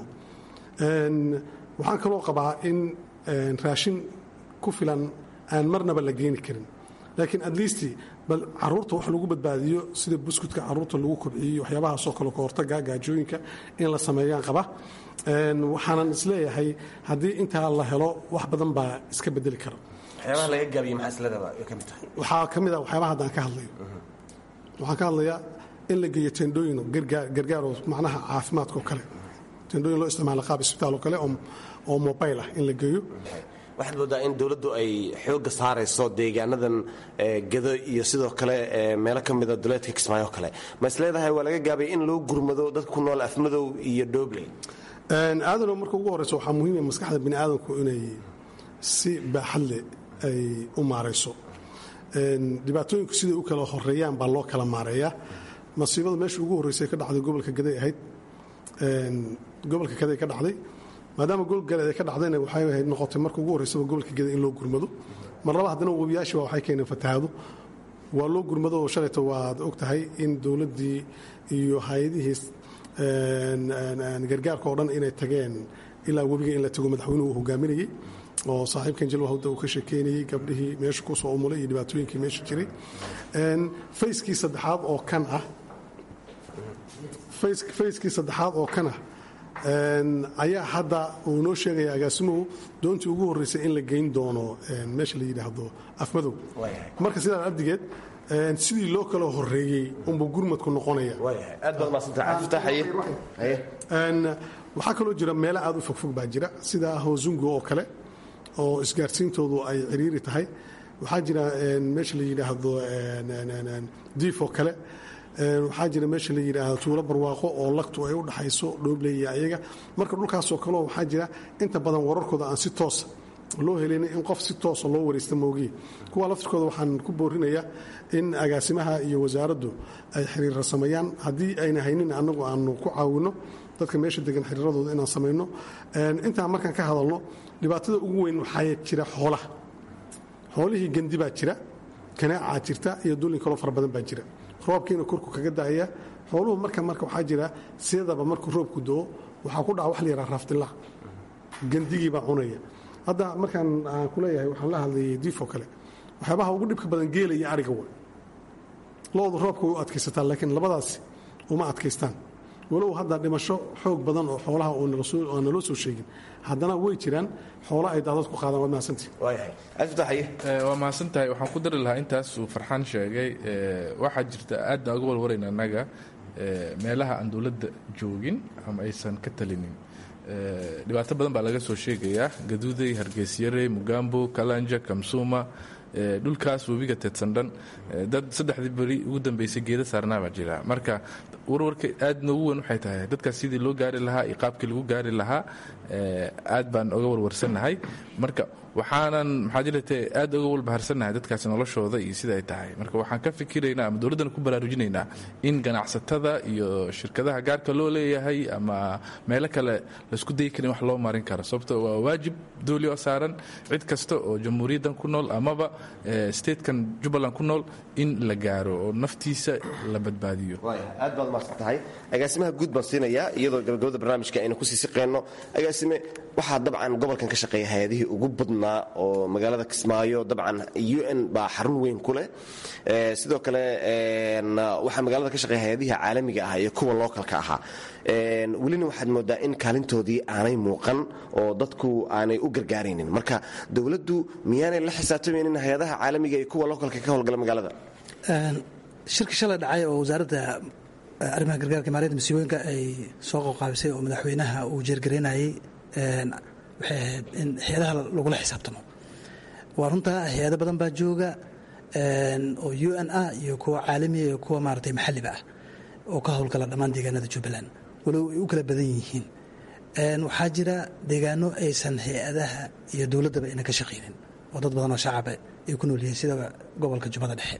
waxaan kaloo qabaa in raashin ku filan aan marnaba la geeni karin laakiin at least bal caruurta wax lagu badbaadiyo sida buskudka caruurta lagu kobciyo waxyaabahaasoo kale ka hortaga gaajooyinka in la sameeyaan qaba waxaanan isleeyahay haddii intaa la helo wax badan baa iska bedeli kara waxyaabaha laga gaabiye maxaa isleedaba ay ka mid tahay waxaa ka mid a waxyaabaha haddaan ka hadlayo waxaan ka hadlayaa in la geeyo tendhooyin gargaaroo macnaha caafimaadka oo kale tendhooyin loo isticmaalo qaab isbitaal oo kale oo mobile ah in la geeyo waxaad moodaa in dowladdu ay xooga saarayso deegaanadan gado iyo sidoo kale meelo ka mida duleedka kismaayo kale ma is leedahay waa laga gaabay in loo gurmado dadka ku nool afmadow iyo dhobley aadano marka ugu horeyso waxaa muhiima maskaxda bini aadamku inay si baaxad leh ay u maarayso dhibaatooyinku siday u kala horeeyaan baa loo kala maareeyaa masiibada meesha ugu horreysay ka dhacday gobolka gaday ahayd gobolka gaday ka dhacday maadaama gobolka gaday ay ka dhacdayna waxay ahayd noqotay marka ugu horreysaba gobolka gaday in loo gurmado mar laba haddana webiyaashiba waxay keeneen fatahaado waa loo gurmado oo shalayta waad og tahay in dowladdii iyo hay-adihii gargaarka oo dhan inay tageen ilaa webiga in la tago madaxweynuhu uu hogaaminayey oo saaxiibkan jalwa hawda uu ka sheekeynayey gabdhihii meesha kusoo umulay iyo dhibaatooyinkii meesha jiray fayskii saddexaad oo kan ah fayskii saddexaad oo kan ah ayaa hadda uu noo sheegaya agaasimuhu doontii ugu horreysay in la geyn doono meesha la yidhaahdo afmadow marka sidaa abdigeed sidii loo kala horeeyey unbuu gurmadku noqonaya waxaa kaloo jira meelo aad u fogfog baa jira sida hoosungo oo kale oo isgaarsiintoodu ay ciriiri tahay waxaa jira meesha la yidhaahdo diif oo kale waxaa jira meesha la yidhaahdo tuulo barwaaqo oo lagtu ay u dhaxayso dhoobley ayaga marka dhulkaasoo kaleo waxaa jira inta badan wararkooda aan si toosa loo helin in qof si toosa loo waraysta moogiye kuwa laftirkooda waxaan ku boorinayaa in agaasimaha iyo wasaaraddu ay xiriirra sameeyaan haddii ayna haynin annagu aanu ku caawinno dadka meesha degan xiriiradooda inaan samayno intaan markaan ka hadalno dhibaatada ugu weyn waxaa jira xoolaha xoolihii gandi baa jira kanaacaa jirta iyo dullin kaloo fara badan baa jira roobkiina korku kaga daaya xooluhu marka marka waxaa jira sidaba markuu roobku doo waxaa ku dhaca wax la yidhaha raafdillah gandigii baa cunaya hadda markaan aan ku leeyahay waxaan la hadlayay diifoo kale waxyaabaha ugu dhibka badan geela iyo ariga wa loodu roobka way u adkaysataan laakiin labadaasi uma adkaystaan walow hadda dhimasho xoog badan oo xoolaha aan naloo soo sheegin haddana way jiraan xoola ay daadad ku qaadaan waad mahadsantihi waa mahadsantahay waxaan ku dari lahaa intaas uu farxaan sheegay waxaa jirta aad baan uga walwarayn annaga meelaha aan dowladda joogin ama aysan ka talinin dhibaato badan baa laga soo sheegayaa gaduuday hargeysyare mugambo kalanja kamsuuma dhulkaas webiga teedsandhan dad saddexdii beri ugu dambeysay geeda saarnaa baa jira marka warwarka aad noogu weyn waxay tahay dadkaas sidii loo gaari lahaa iyo qaabkii lagu gaari lahaa aad baan oga warwarsannahay marka waxaanan maxaa jirate aad oga walbaharsannahay dadkaasi noloshooda iyo sida ay tahay marka waxaan ka fikiraynaa ama dowladdana ku baraarujinaynaa in ganacsatada iyo shirkadaha gaarka loo leeyahay ama meelo kale laisku dayi karin wax loo marin karo sababto waa waajib dooli oo saaran cid kasta oo jamhuuriyaddan ku nool amaba statekan jubbaland ku nool in la gaaro oo naftiisa la badbaadiyo aad baad mahadsan tahay agaasimaha guud baan siinayaa iyadoo gabagabada barnaamijka aynu kusii siqeenno agaasime waxaa dabcan gobolkan ka shaqeeya hay-adihii ugu badnaa oo magaalada kismaayo dabcan u n baa xarun weyn ku leh sidoo kale waxaa magaalada ka shaqeeya hay-adihii caalamiga ah iyo kuwa lookalka ahaa welina waxaad moodaa in kaalintoodii aanay muuqan oo dadku aanay u gargaaraynin marka dowladdu miyaanay la xisaabtamaynin hay-adaha caalamiga iyo kuwa lookalka ka howlgala magaalada shirka shalay dhacay oo wasaaradda arrimaha gargaarka maaliyadda masiibooyinka ay soo qoqaabisay oo madaxweynaha uu jeergaraynayey waxay ahayd in hay-adaha lagula xisaabtamo waa runtaa hay-ado badan baa jooga oo u n ah iyo kuwa caalamiya iyo kuwa maaragtay maxalliba ah oo ka howlgala dhammaan deegaanada jubbaland walow ay u kala badan yihiin waxaa jira deegaano aysan hay-adaha iyo dowladdaba ayna ka shaqaynin oo dad badan oo shacaba ay ku nool yihiin sida gobolka jubbada dhexe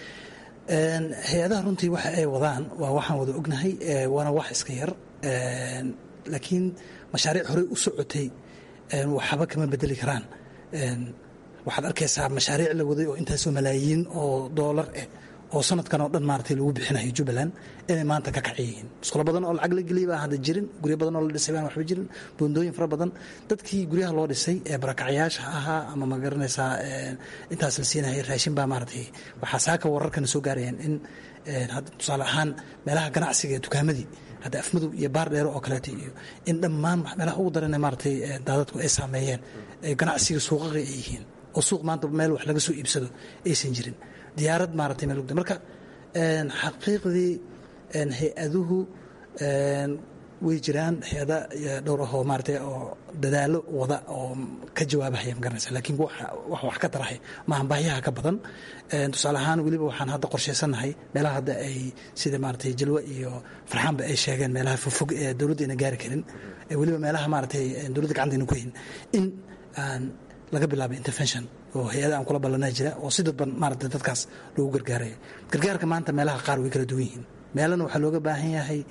hay-adaha runtii waxa ay wadaan waa waxaan wada ognahay waana wax iska yar laakiin mashaariic horey u socotay waxba kama bedeli karaan waxaad arkaysaa mashaariic la waday oo intaasoo malaayiin oo doolar eh oo sanadkan oo dhan maaragtay lagu bixinayo jubbaland inay maanta ka kaci yihiin iskulo badan oo lacag la geliyay baa hadda jirin guryo badan oo la dhisay baan waxba jirin buundooyin fara badan dadkii guryaha loo dhisay ee barakacyaasha ahaa ama ma garanaysaa intaas la siinayay raashin baa maaragtay waxaa saaka wararkana soo gaarayaan in hadda tusaale ahaan meelaha ganacsiga ee dukaamadii hadda afmadow iyo baar dheero oo kaleeto iyo in dhammaan meelaha ugu daran maaragtay daadadku ay saameeyeen ganacsiga suuqaqa ay yihiin oo suuq maanta meel wax laga soo iibsado aysan jirin diyaarad maaragtay meel marka xaqiiqdii hay-aduhu way jiraan hay-ada dhowr ahoo maarata oo dadaalo wada oo ka jawaabahaya magaranaysa laakiin wax wax ka tarahay maahan baahiyaha ka badan tusaale ahaan weliba waxaan hadda qorshaysanahay meelaha hadda ay sida maaratay jalwe iyo farxaanba ay sheegeen meelaha fogfog ee dowladda ayna gaari karin weliba meelaha maaratay dowladda gacantayna ku hayn in aan laga bilaabay intervention oo hay-ada aan kula ballanaa jira oo si dadban maarata dadkaas loogu gargaarayo gargaarka maanta meelaha qaar way kala duwan yihiin meelana waxaa looga baahan yahay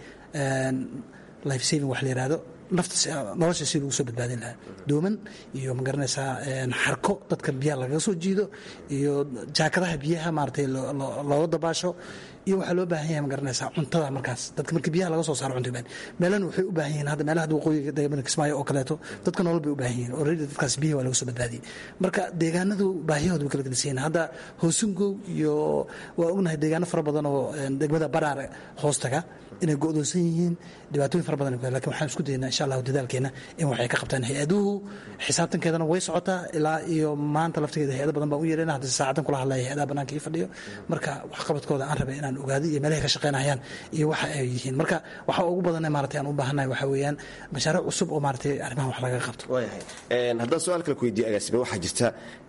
life saving wax la yihahdo nafta nolosha si lagu soo badbaadin lahaa dooman iyo ma garanaysaa xarko dadka biyaha lagaga soo jiido iyo jaakadaha biyaha maaratay looga dabaasho iyo waxaa loo baahan yahay ma garanaysaa cuntada markaas dadka markii biyaha laga soo saaro cunta baan meelana waxay u baahan yihiin hadda meelaha hadda waqooyiga deegaanka kismaayo oo kaleeto dadka nolol bay u baahan yihiin already dadkaas biyaha waa laga soo badbaadiyey marka deegaanadu baahiyahooda way kala gedisan yihiin hadda hoosungow iyo waa ognahay deegaano fara badan oo degmada baraare hoostaga inay go'doonsan yihiin dhibaatooyin fara badan lakin waxaan isku daynaa insha allahu dadaalkeena in waxay ka qabtaan hay-aduhu xisaabtankeedana way socotaa ilaa iyo maanta laftigeeda hay-ada badan baan u yeelana hadda saacadan kula hadlaya hay-adaha bannaanka ii fadhiyo marka waxqabadkooda aan rabay inaan ogaado iyo meelahay ka shaqaynayaan iyo waxa ay yihiin marka waxa ugu badan maarata aan u baahannahay waxaa weeyaan mashaariic cusub oo maaratay arrimahan wax laga qabto waayahay haddaan su-aal kale ku weydiiye agaasime waxaa jirta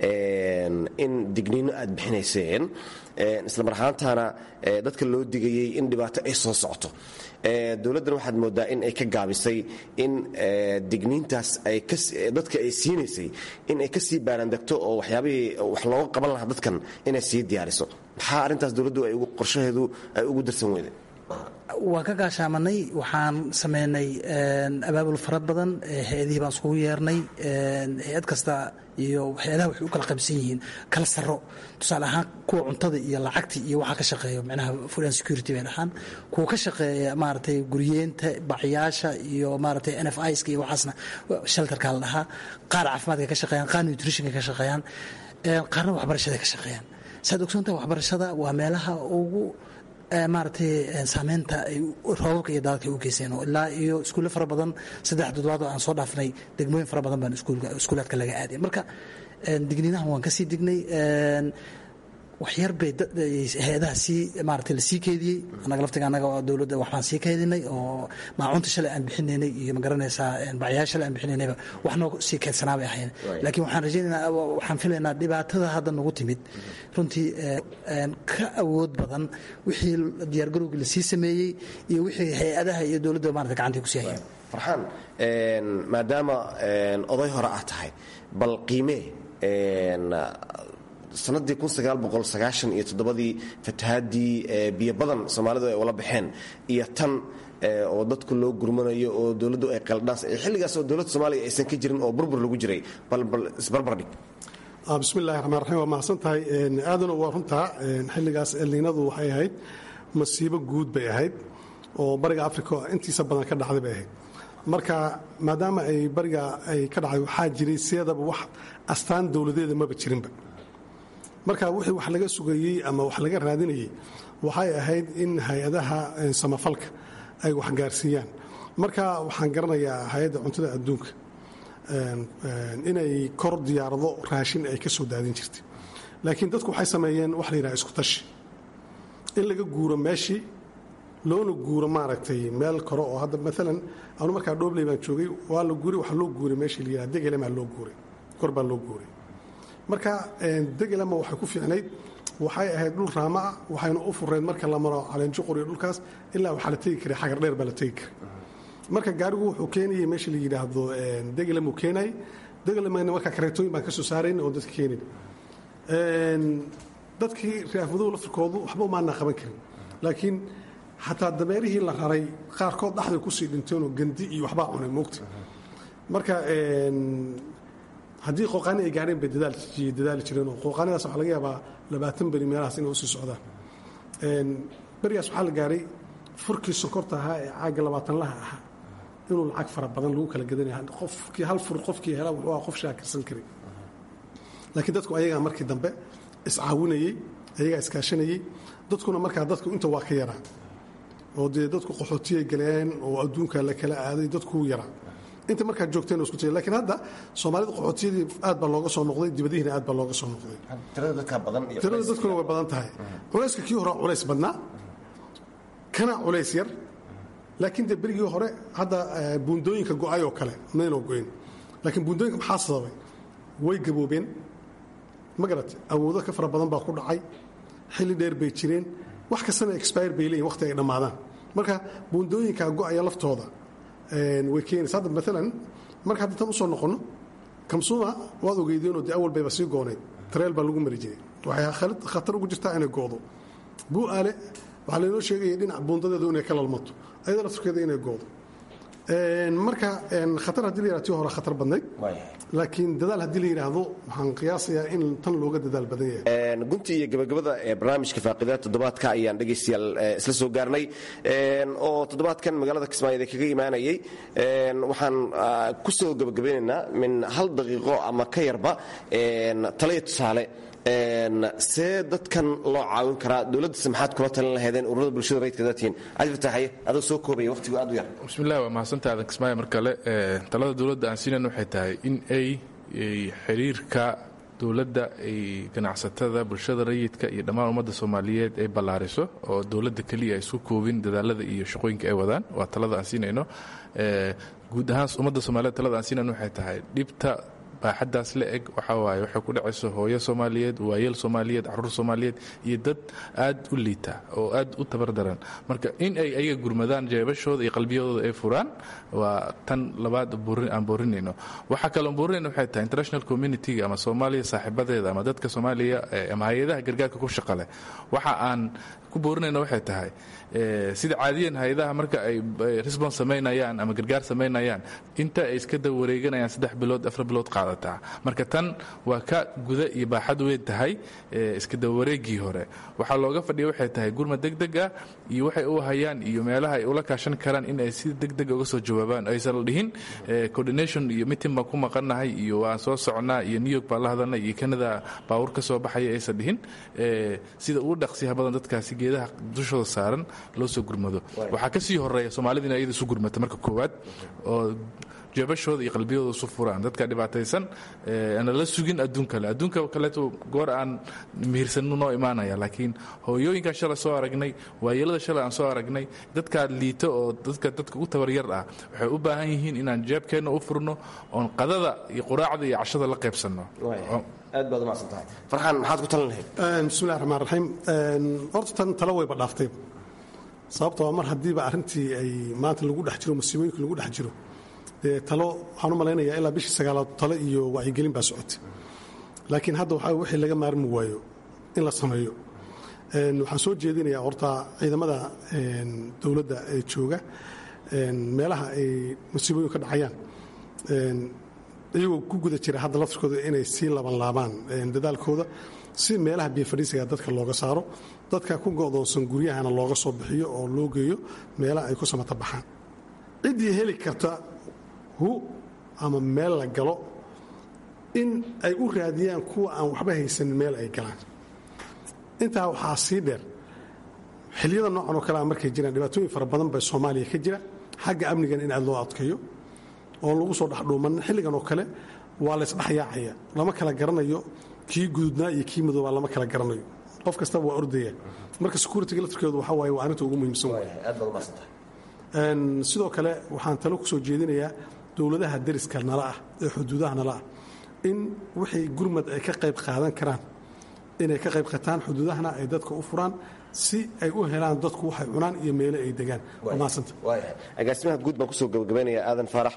in digniino aad bixinayseen isla mar ahaantaana dadka loo digayey in dhibaato ay soo socoto dowladdan waxaad moodaa in ay ka gaabisay in digniintaas dadka ay siinaysay in ay kasii baarandegto oo waxyaabihii wax looga qaban lahaa dadkan inay sii diyaariso maxaa arrintaas dowladdu ay qorshaheedu ay ugu darsan weyday waan ka gaashaamanay waxaan sameynay abaabul fara badan hay-adihii baan iskugu yeernay hay-ad kasta iyo hay-adaha waxay u kala qaybsan yihiin kala saro tusaale ahaan kuwa cuntada iyo lacagtii iyo waxaa ka shaqeeya micnaha food and security bay dhahaan kuwa ka shaqeeya maaragtay guryeenta bacyaasha iyo maaragtay n f iska iyo waxaasna shelterka la dhahaa qaar caafimaadka ka shaqeeyaan qaar nutritionka ka shaqeeyaan qaarna waxbarashada ka shaqeeyaan saad ogsoontaha waxbarashada waa meelaha ugu maaratay saameynta ay roobabka iyo daadadka ay u geyseen oo ilaa iyo iskuulle fara badan saddex toddobaad oo aan soo dhaafnay degmooyin fara badan baan iskuulaadka laga aaday marka digniinahan waan kasii dignay waxyar bay hay-adaha sii maarata lasii keediyey annaga laftiga annaga oo dowladda waxbaan sii keedinay oo maacunta shalay aan bixinaynay iyo magaranaysaa bacyaal shalay aan bixinaynayba wax noo sii keedsanaa bay ahayn laakiin waxaan rajaynaynaa waxaan filaynaa dhibaatada hadda nagu timid runtii ka awood badan wixii diyaargarowgii lasii sameeyey iyo wixii hay-adaha iyo dowladda maarata gacantay kusii hayeen farxaan maadaama oday hore ah tahay bal qiimee sanadii iyo toddobadii fatahaadii biyo badan soomaalidu ay ula baxeen iyo tan oo dadku loo gurmanayo oo dowladdu ay qaldhaas xilligaas oo dowladda soomaaliya aysan ka jirin oo burbur lagu jiray balbal isbarbardhig bismillahi raxmaan raxiim waa mahadsan tahay aadana waa runtaa xilligaas elniinadu waxay ahayd masiibo guud bay ahayd oo bariga africa intiisa badan ka dhacday bay ahayd marka maadaama ay bariga ay ka dhacday waxaa jiray siyadaba wax astaan dowladeeda maba jirinba marka wixii wax laga sugayey ama wax laga raadinayey waxay ahayd in hay-adaha samafalka ay waxgaarsiiyaan marka waxaan garanayaa hay-adda cuntada adduunka inay kor diyaarado raashin ay ka soo daadin jirtay laakiin dadku waxay sameeyeen wax la yidhaha isku tashi in laga guuro meeshii loona guuro maaragtay meel kore oo hadda maalan anu markaa dhoobley baan joogay waa la guuray waxa loo guuray meeshii la yidhaha degelemaa loo guuray kor baa loo guuray marka degelama waxay ku fiicnayd waxay ahayd dhul raama ah waxayna u fureyd marka la maro caleenjuqur iyo dhulkaas ilaa waxaa la tegi karay xagar dheer baa la tegi karay marka gaarigu wuxuu keenayay meesha la yidhaahdo degelamuu keenayay degelamana marka kareetooyin baan ka soo saarayn oo dadka keenin dadkii raafaduhu laftirkoodu waxba umaanaa qaban karin laakiin xataa dameerihii la raray qaarkood dhaxday kusii dhinteenoo gandi iyo waxbaa cunay moogta marka haddii qooqaani ay gaareen bay dadaali jireenoo qooqaanidaas waxaa laga yaabaa labaatan beri meelahaas inay usii socdaan berigaas waxaa la gaaray furkii sonkorta ahaa ee caagga labaatanlaha ahaa inuu lacag fara badan lagu kala gadanaya qofkii hal fur qofkii hela wuxuu aha qof shaakirsan karay laakiin dadku ayagaa markii dambe iscaawinayey ayagaa iskaashanayey dadkuna markaa dadku inta waa ka yaraa oo dee dadku qaxootiyay galeen oo adduunka la kala aaday dadkuu yaraa inta markaad joogteen isku tiri lakiin hadda soomaalida qaxootiyadii aad baa looga soo noqday dibadihiina aad baa looga soo noqday tirada dadkuna way badan tahay culayska kii horaa culays badnaa kana culays yar laakiin dee berigii hore hadda buundooyinka go'ay oo kale maynoo go'in laakiin buundooyinka maxaa sababay way gaboobeen ma garat awoodo ka fara badan baa ku dhacay xilli dheer bay jireen wax kastana expire bay leeyihin waqti ay dhammaadaan marka buundooyinka go'aya laftooda way keenaysa hadda maalan marka hadda tan usoo noqonno kamsuuma waad ogeydeenoo dee awal bayba sii goonayd tareel baa lagu mari jiray waxay khatar ugu jirtaa inay goodo buu'aale waxaa laynoo sheegaya dhinac buundadeedu inay ka lalmato ayada lafturkeeda inay goodo marka khatar haddii la yihahdo tii hore khatar badnayd laakiin dadaal haddii la yidhaahdo waxaan qiyaasayaa in tan looga dadaal badan yahay gunti iyo gabagabada ee barnaamijka faaqidaha toddobaadka ayaan dhegaystayaal isla soo gaarnay oo toddobaadkan magaalada kismaayood ee kaga imaanayay waxaan ku soo gabagabeynaynaa min hal daqiiqo ama ka yarba taliya tusaale see dadkan loo caawin karaa dowladdase maxaad kula talin lahaydeen ururada bulshada rayidka daatiin cali fataaxaye adoo soo koobaya waqtigu aad u yar bismillahi waa mahadsantaha aadan kismaayo mar kale talada dowladda aan siinan waxay tahay in ay xiriirka dowladda ay ganacsatada bulshada rayidka iyo dhammaan ummadda soomaaliyeed ay ballaariso oo dowladda keliya ay isku koobin dadaalada iyo shaqooyinka ay wadaan waa talada aan siinayno guud ahaan ummadda soomaliyeed talada aan siinayno waxay tahay dhibta baaxaddaas la eg waxaa waaye waxay ku dhacayso hooyo soomaaliyeed waayeel soomaaliyeed caruur soomaaliyeed iyo dad aad u liita oo aad u tabardaran marka in ay ayaga gurmadaan jeebashooda iyo qalbiyadooda ay furaan waa tan labaad aan boorinayno waxaa kaloon boorinayno waxay tahay international communitiga ama soomaaliya saaxiibadeeda ama dadka soomaaliya ama hay-adaha gargaarka ku shaqa leh waxa aan ku boorinayno waxay tahay sida caadiyan hay-adaha marka ay resbons samaynayaan ama gargaar samaynayaan inta ay iska daba wareeganayaan saddex bilood afar bilood qaadataa marka tan waa ka guda iyo baaxad weyn tahay iska daba wareegii hore waxaa looga fadhiya waxay tahay gurma degdeg ah iyo waxay u hayaan iyo meelaha ay ula kaashan karaan in ay si degdeg uga soo jawaabaan aysan la dhihin coordination iyo mitin baan ku maqannahay iyo waan soo socnaa iyo new york baan la hadalnay iyo canada baawur ka soo baxaya aysan dhihin sida ugu dhaqsiyaha badan dadkaasi geedaha dushooda saaran loo soo gurmado waxaa ka sii horeeya soomaalida in ayada isu gurmata marka koowaad oo jeebashooda iyo qalbiyadooda isu furaan dadka dhibaataysan ana la sugin adduun kale adduunka kaleeto goor aan mihirsanno noo imaanaya laakiin hooyooyinkaan shalay soo aragnay waayeelada shalay aan soo aragnay dadkaa liito oo dadka dadka u tabaryar ah waxay u baahan yihiin inaan jeebkeenna u furno oon qadada iyo quraacda iyo cashada la qaybsanno aad baad umacsan tahay farxaan maxaad ku talin lahayd bismillahi raxmaan raxiim horta tan talo wayba dhaaftayba sababtoo mar haddiiba arrintii ay maanta lagu dhex jiro masiibooyinka lagu dhex jiro dee talo waxaan u malaynayaa ilaa bishii sagaalaad talo iyo wacyigelin baa socotay laakiin hadda waxaa wixii laga maarmi waayo in la sameeyo waxaan soo jeedinayaa horta ciidamada dowladda ee jooga meelaha ay masiibooyinku ka dhacayaan iyagoo ku guda jira hadda laftirkooda inay sii laban laabaan dadaalkooda si meelaha biyofadhiisiga dadka looga saaro dadka ku go'doonsan guryahana looga soo bixiyo oo loo geeyo meelaha ay ku samata baxaan ciddii heli karta hu ama meel la galo in ay u raadiyaan kuwa aan waxba haysanin meel ay galaan intaa waxaa sii dheer xiliyada noocan oo kalea markay jiraan dhibaatooyin fara badan bay soomaaliya ka jira xagga amnigan in aad loo adkeeyo oon lagu soo dhexdhuuman xilligan oo kale waa laysdhexyaacaya lama kala garanayo kii gududnaa iyo kii madoobaa lama kala garanayo qof kastaba waa ordaya marka securitiga laftirkeedu waxa waaye waa arrinta ugu muhiimsan waay sidoo kale waxaan talo ku soo jeedinayaa dowladaha deriska nala ah ee xuduudaha nala ah in wixii gurmad ay ka qayb qaadan karaan inay ka qayb qataan xuduudahana ay dadka u furaan si ay u helaan dadku waxay cunaan iyo meelo ay degaan maasanta agaasimaha guud baan kusoo gabagabaynaya aadan faarax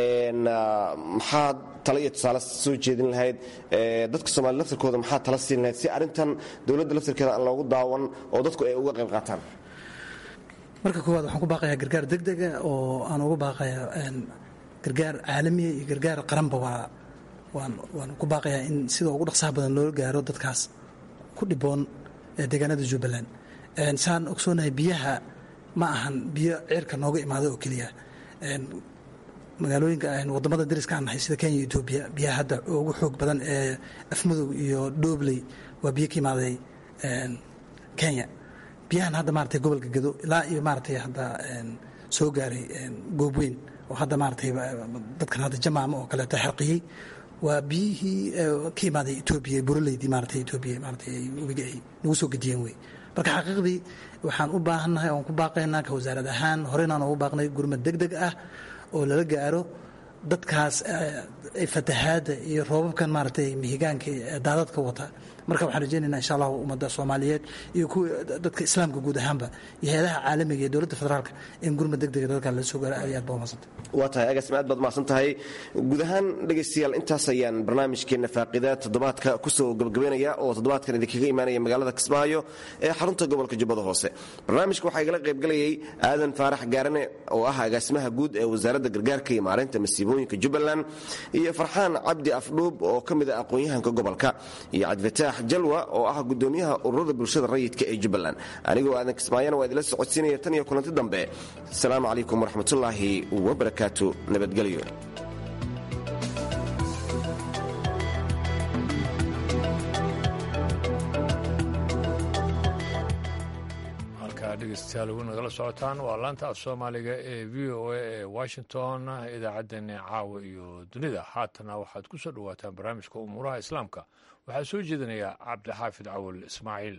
maxaad talo iyo tusaale soo jeedin lahayd dadka soomaliya laftirkooda maxaad tala siin lahayd si arrintan dowladda laftirkeeda aan loogu daawan oo dadku ay uga qayb qaataan marka koowaad waxaan ku baaqayaa gargaar degdega oo aan ugu baaqayaa gargaar caalamiya iyo gargaar qaranba waa waan waan ku baaqayaa in sida ugu dhaqsaha badan loo gaaro dadkaas ku dhiboon deegaanada jubbaland saan ogsoonahay biyaha ma ahan biyo cirka nooga imaada oo keliya magaalooyinka wadamada dariska aan nahay sida kenya iyo etoobiya biyaha hadda ugu xoog badan ee afmadow iyo dhobley waa biyo ka imaaday kenya biyahan hadda maratay gobolka gado ilaa iyo maratay hadda soo gaaray goobweyn oo hadda maratay dadkan hadda jamaama oo kaleeto xarqiyey waa biyihii ka imaaday etoobiya buraleydii maratay etoobiya maratay webiga ay nagu soo gediyeen wey marka xaqiiqdii waxaan u baahannahay oon ku baaqaynaa ka wasaarad ahaan horeynaan ugu baaqnay gurmad deg deg ah oo lala gaaro dadkaas fatahaadda iyo roobabkan maaragtay mihigaanka daadadka wata marka waxaan rajeynaynaa insha allahu ummadda soomaaliyeed iyo kuwa dadka islaamka guud ahaanba iyo hay-adaha caalamiga iyo dowladda federaalka in gurmad deg dega dadkan la soo gaaro aad iyo aad baa umadsanta waa tahay agaasima aad baad mahadsan tahay guud ahaan dhegaystayaal intaas ayaan barnaamijkeenna faaqida toddobaadka kusoo gabagabaynaya oo toddobaadkan idinkaga imaanaya magaalada kismaayo ee xarunta gobolka jubbada hoose barnaamijka waxaa igala qaybgalayay aadan faarax gaarane oo ah agaasimaha guud ee wasaaradda gargaarka iyo maareynta masiibooyinka jubbaland iyo farxaan cabdi afdhuub oo ka mid ah aqoon-yahanka gobolka iyo cabdifataax jalwa oo ah gudoomiyaha ururada bulshada rayidka ee jubbaland anigoo aadan kismaayana waa idila socodsiinaya tan iyo kulanti dambe asalaamu calaykum waraxmatullaahi wabarakaatu nabadgelyo halkaa dhegeystayaal ugu nagala socotaan waa laanta af soomaaliga ee v o a ee washington idaacaddeenna caawa iyo dunida haatana waxaad ku soo dhowaataan barnaamijka umuuraha islaamka waxaa soo jeedinaya cabdixaafid cawal ismaaciil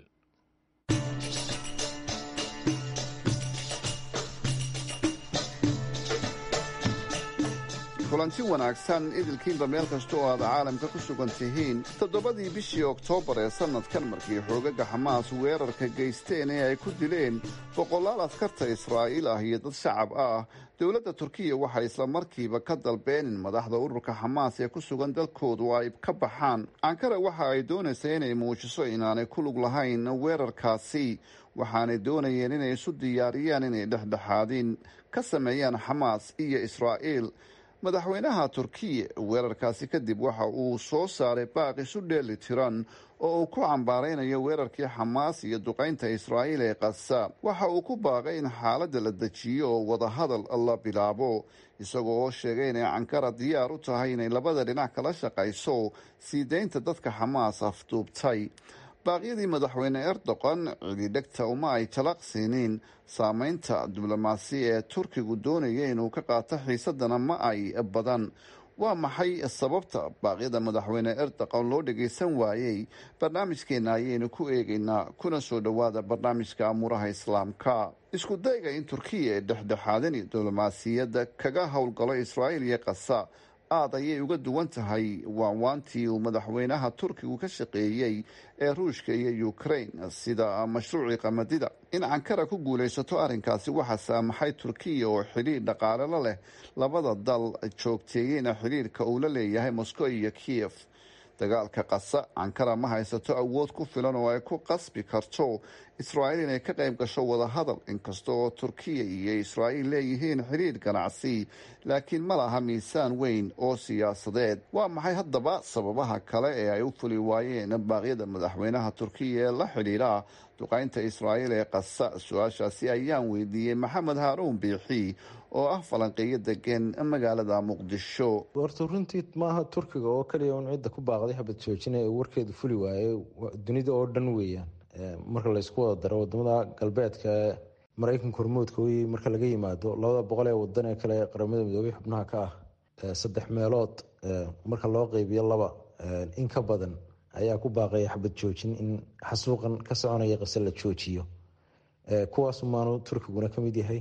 kulanti wanaagsan idilkiinba meel kasta oo aad caalamka ku sugan tihiin toddobadii bishii oktoobar ee sannadkan markii xoogaga xamaas weerarka geysteen ee ay ku dileen boqolaal askarta israa'iil ah iyo dad shacab ah dowladda turkiya waxay isla markiiba ka dalbeen in madaxda ururka xamaas ee ku sugan dalkoodu ay ka baxaan ankara waxa ay doonaysa inay muujiso inaanay ku lug lahayn weerarkaasi waxaanay doonayeen inay isu diyaariyaan inay dhexdhexaadin ka sameeyaan xamaas iyo israa'iil madaxweynaha turkiya weerarkaasi kadib waxa uu soo saaray baaq isu dheeli tiran oo uu ku cambaaraynayo weerarkii xamaas iyo duqaynta israa'iil ee kasa waxa uu ku baaqay in xaaladda la dejiyo oo wadahadal la bilaabo isagoo oo sheegay inay cankara diyaar u tahay inay labada dhinac kala shaqayso sii daynta dadka xamaas afduubtay baaqyadii madaxweyne erdogan cididhegta uma ay talaqsiinin saameynta diblomaasi ee turkigu doonaya inuu ka qaato xiisadana ma ay badan waa maxay sababta baaqyada madaxweyne erdogan loo dhagaysan waayey barnaamijkeena ayaynu ku eegaynaa kuna soo dhowaada barnaamijka amuuraha islaamka isku dayga in turkiya ee dhexdhexaadin diblomaasiyadda kaga howlgalo israa'iil iyo kasa aad ayay uga duwan tahay waanwaantii uu madaxweynaha turkigu ka shaqeeyey ee ruushka iyo ukrain sida mashruucii qamadida in cankara ku guulaysato arrinkaasi waxaa saamaxay turkiya oo xidhiir dhaqaale la leh labada dal joogteeyeyna xidhiirka uu la leeyahay moscow iyo kiev dagaalka qasa cankara ma haysato awood ku filan oo ay ku qasbi karto israa'iil inay ka qayb gasho wadahadal inkasta oo turkiya iyo israa'iil leeyihiin xidhiir ganacsi laakiin ma laha miisaan weyn oo siyaasadeed waa maxay haddaba sababaha kale ee ay u fuli waayeen baaqyada madaxweynaha turkiya ee la xidhiidha duqaynta israa'iil ee qasa su-aashaasi ayaan weydiiyey maxamed haaruun biixi oo ah falanqeeyo degan magaalada muqdisho horta runtii maaha turkiga oo kaliya un cidda ku baaqday xabad joojina ee warkeedu fuli waayey dunida oo dhan weeyaan marka laysku wada daro wadamada galbeedka ee maraykanka hormoodka wey marka laga yimaado labada boqol ee wadan ee kale qaramada midoobay xubnaha ka ah saddex meelood marka loo qeybiyo laba in ka badan ayaa ku baaqaya xabad joojin in xasuuqan ka soconaya qase la joojiyo kuwaasumaanu turkiguna kamid yahay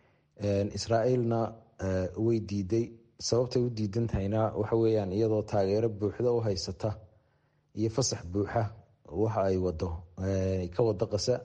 israa'iilna way diiday sababtay u diidan tahayna waxa weyaan iyadoo taageero buuxda u haysata iyo fasax buuxa waxa ay wado ka wado qasa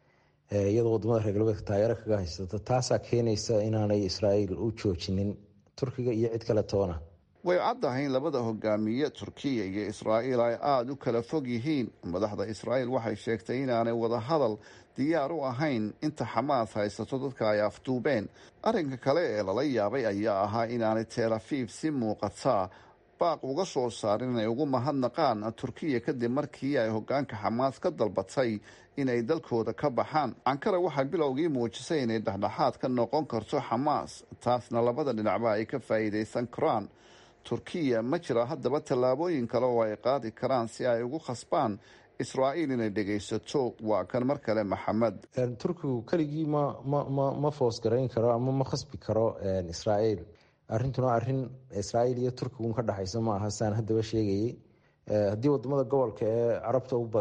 iyadoo wadamada reer galbeedka taageero kaga haysata taasaa keenaysa inaanay israa'iil u joojinin turkiga iyo cid kale toona way caddahay in labada hogaamiye turkiya iyo israa'iil ay aada u kala fog yihiin madaxda israa'iil waxay sheegtay inaanay wadahadal diyaar u ahayn inta xamaas haysato dadka ay afduubeen arrinka kale ee lala yaabay ayaa ahaa inaanay tel afiif si muuqataa baaq uga soo saarin inay ugu mahadnaqaan turkiya kadib markii ay hogaanka xamaas ka dalbatay inay dalkooda ka baxaan cankara waxay bilowgii muujisay inay dhexdhexaad ka noqon karto xamaas taasna labada dhinacba ay ka faa'iidaysan karaan turkiya ma jira haddaba tallaabooyin kale oo ay qaadi karaan si ay ugu khasbaan israa'iil inay dhegaysato waa kan mar kale maxamed turkigu keligii ma ma ma ma foos garayn karo ama ma khasbi karo israa'iil arrintuna arrin israa'iil iyo turkigun ka dhexaysa ma aha saan haddaba sheegayey haddii wadamada gobolka ee carabta u badan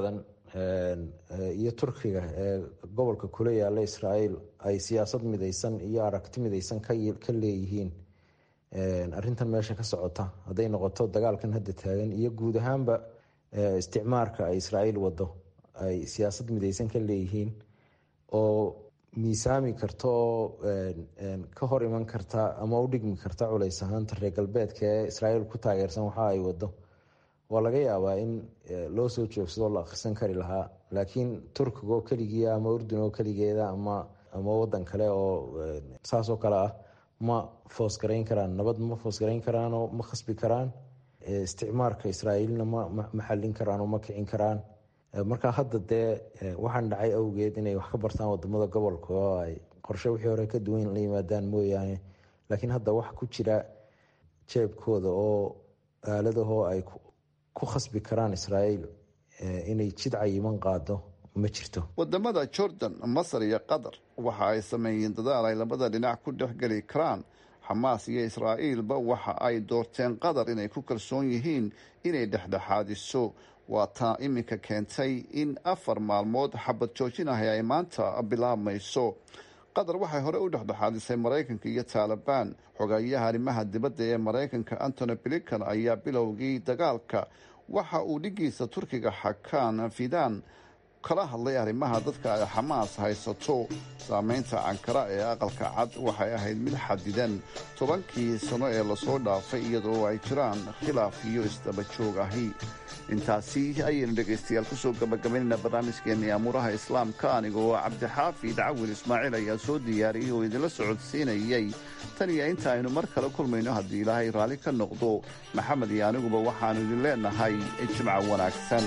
iyo turkiga ee gobolka kula yaala israael ay siyaasad midaysan iyo aragti midaysan ka leeyihiin arintan meesha ka socota hadday noqoto dagaalkan hadda taagan iyo guud ahaanba isticmaarka ay israael wado ay siyaasad midaysan ka leeyihiin oo miisaami karta oo ka hor iman karta ama u dhigmi karta culays ahaanta reer galbeedka ee israael ku taageersan waxa ay wado waa laga yaabaa in loo soo joogsado la akhrisan kari lahaa laakiin turkiga oo keligiia ama urdun oo keligeeda ama ama wadan kale oo saasoo kale ah ma foosgarayn karaan nabad ma foosgarayn karaanoo ma khasbi karaan isticmaarka israa'iilna ma xallin karaan oo ma kicin karaan marka hadda dee waxaan dhacay awgeed inay wax ka bartaan wadamada gobolka oo ay qorshe wixii hore ka duwan la yimaadaan mooyaane laakiin hadda wax ku jira jeebkooda oo aaladahoo ay ku khasbi karaan israa'iil inay jid cayiman qaado ma jirto wadamada jordan masar iyo qatar waxa ay sameeyeen dadaal ay labada dhinac ku dhexgeli karaan xamaas iyo israa'iilba waxa ay doorteen qatar inay ku kalsoon yihiin inay dhexdhexaadiso waa taa iminka keentay in afar maalmood xabad joojinahay ay maanta bilaabmayso qatar waxay hore u dhexdhexaadisay maraykanka iyo taalibaan xogayaha arrimaha dibadda ee maraykanka antony blinkan ayaa bilowgii dagaalka waxa uu dhigiisa turkiga xakaan fidan kala hadlay arrimaha dadka ay xamaas haysato saameynta cankara ee aqalka cad waxay ahayd mid xadidan tobankii sano ee lasoo dhaafay iyadoo ay jiraan khilaaf iyo isdaba joog ahi intaasi ayaynu dhegaystayaal kusoo gabagabaynayna barnaamijkeenii amuuraha islaamka anigoo cabdixaafid cawil ismaaciil ayaa soo diyaariyey oo idinla socodsiinayay tan iyo inta aynu mar kale kulmayno haddii ilaahay raalli ka noqdo maxamed iyo aniguba waxaannu idin leenahay jimca wanaagsan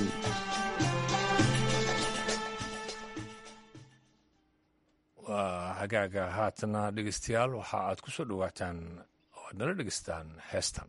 waa hagaaga haatana dhegeystayaal waxa aad ku soo dhowaataan oo aad nala dhegeystaan heestan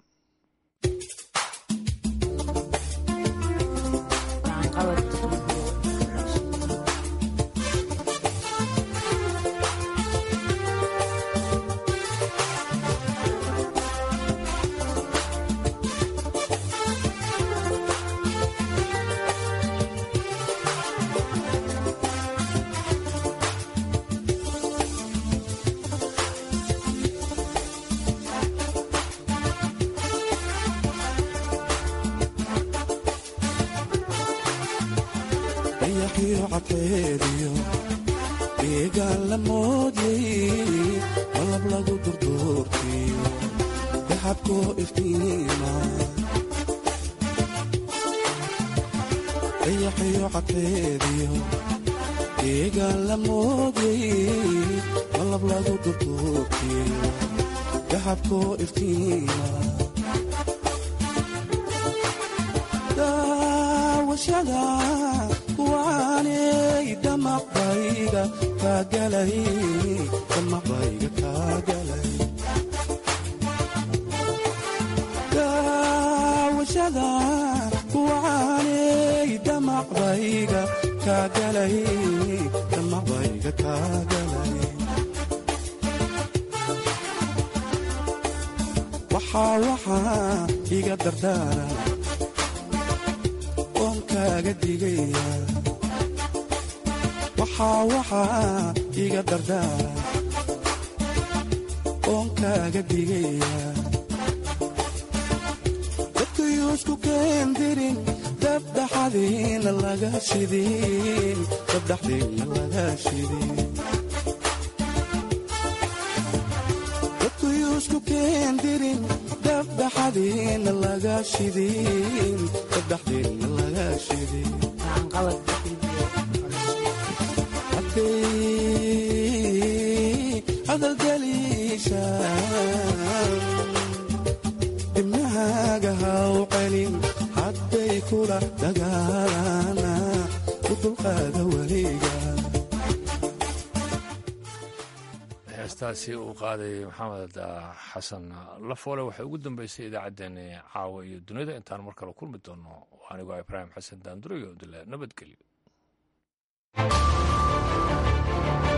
iga dardaara oon kaaga digaya waxaa waxaa iga dardaara oon kaaga digaya dadkayuusku keendirin dabdhaxadiina laga shidin dabdhaxdiina laga shidin dadkayuusku keendirin dabdhaxadiina laga shidin dabdhaxdiina laga shidin hadday hadalgeliisha dibnahaaga haw celin hadday kula dagaalana u dulqaada weliga heestaasi uu qaaday maxamed xasan lafoole waxay ugu dambeysay idaacaddeenni caawa iyo dunida intaan mar kale kulmi doono anigoo ibraahim xasan daandurayo dile nabadgelyo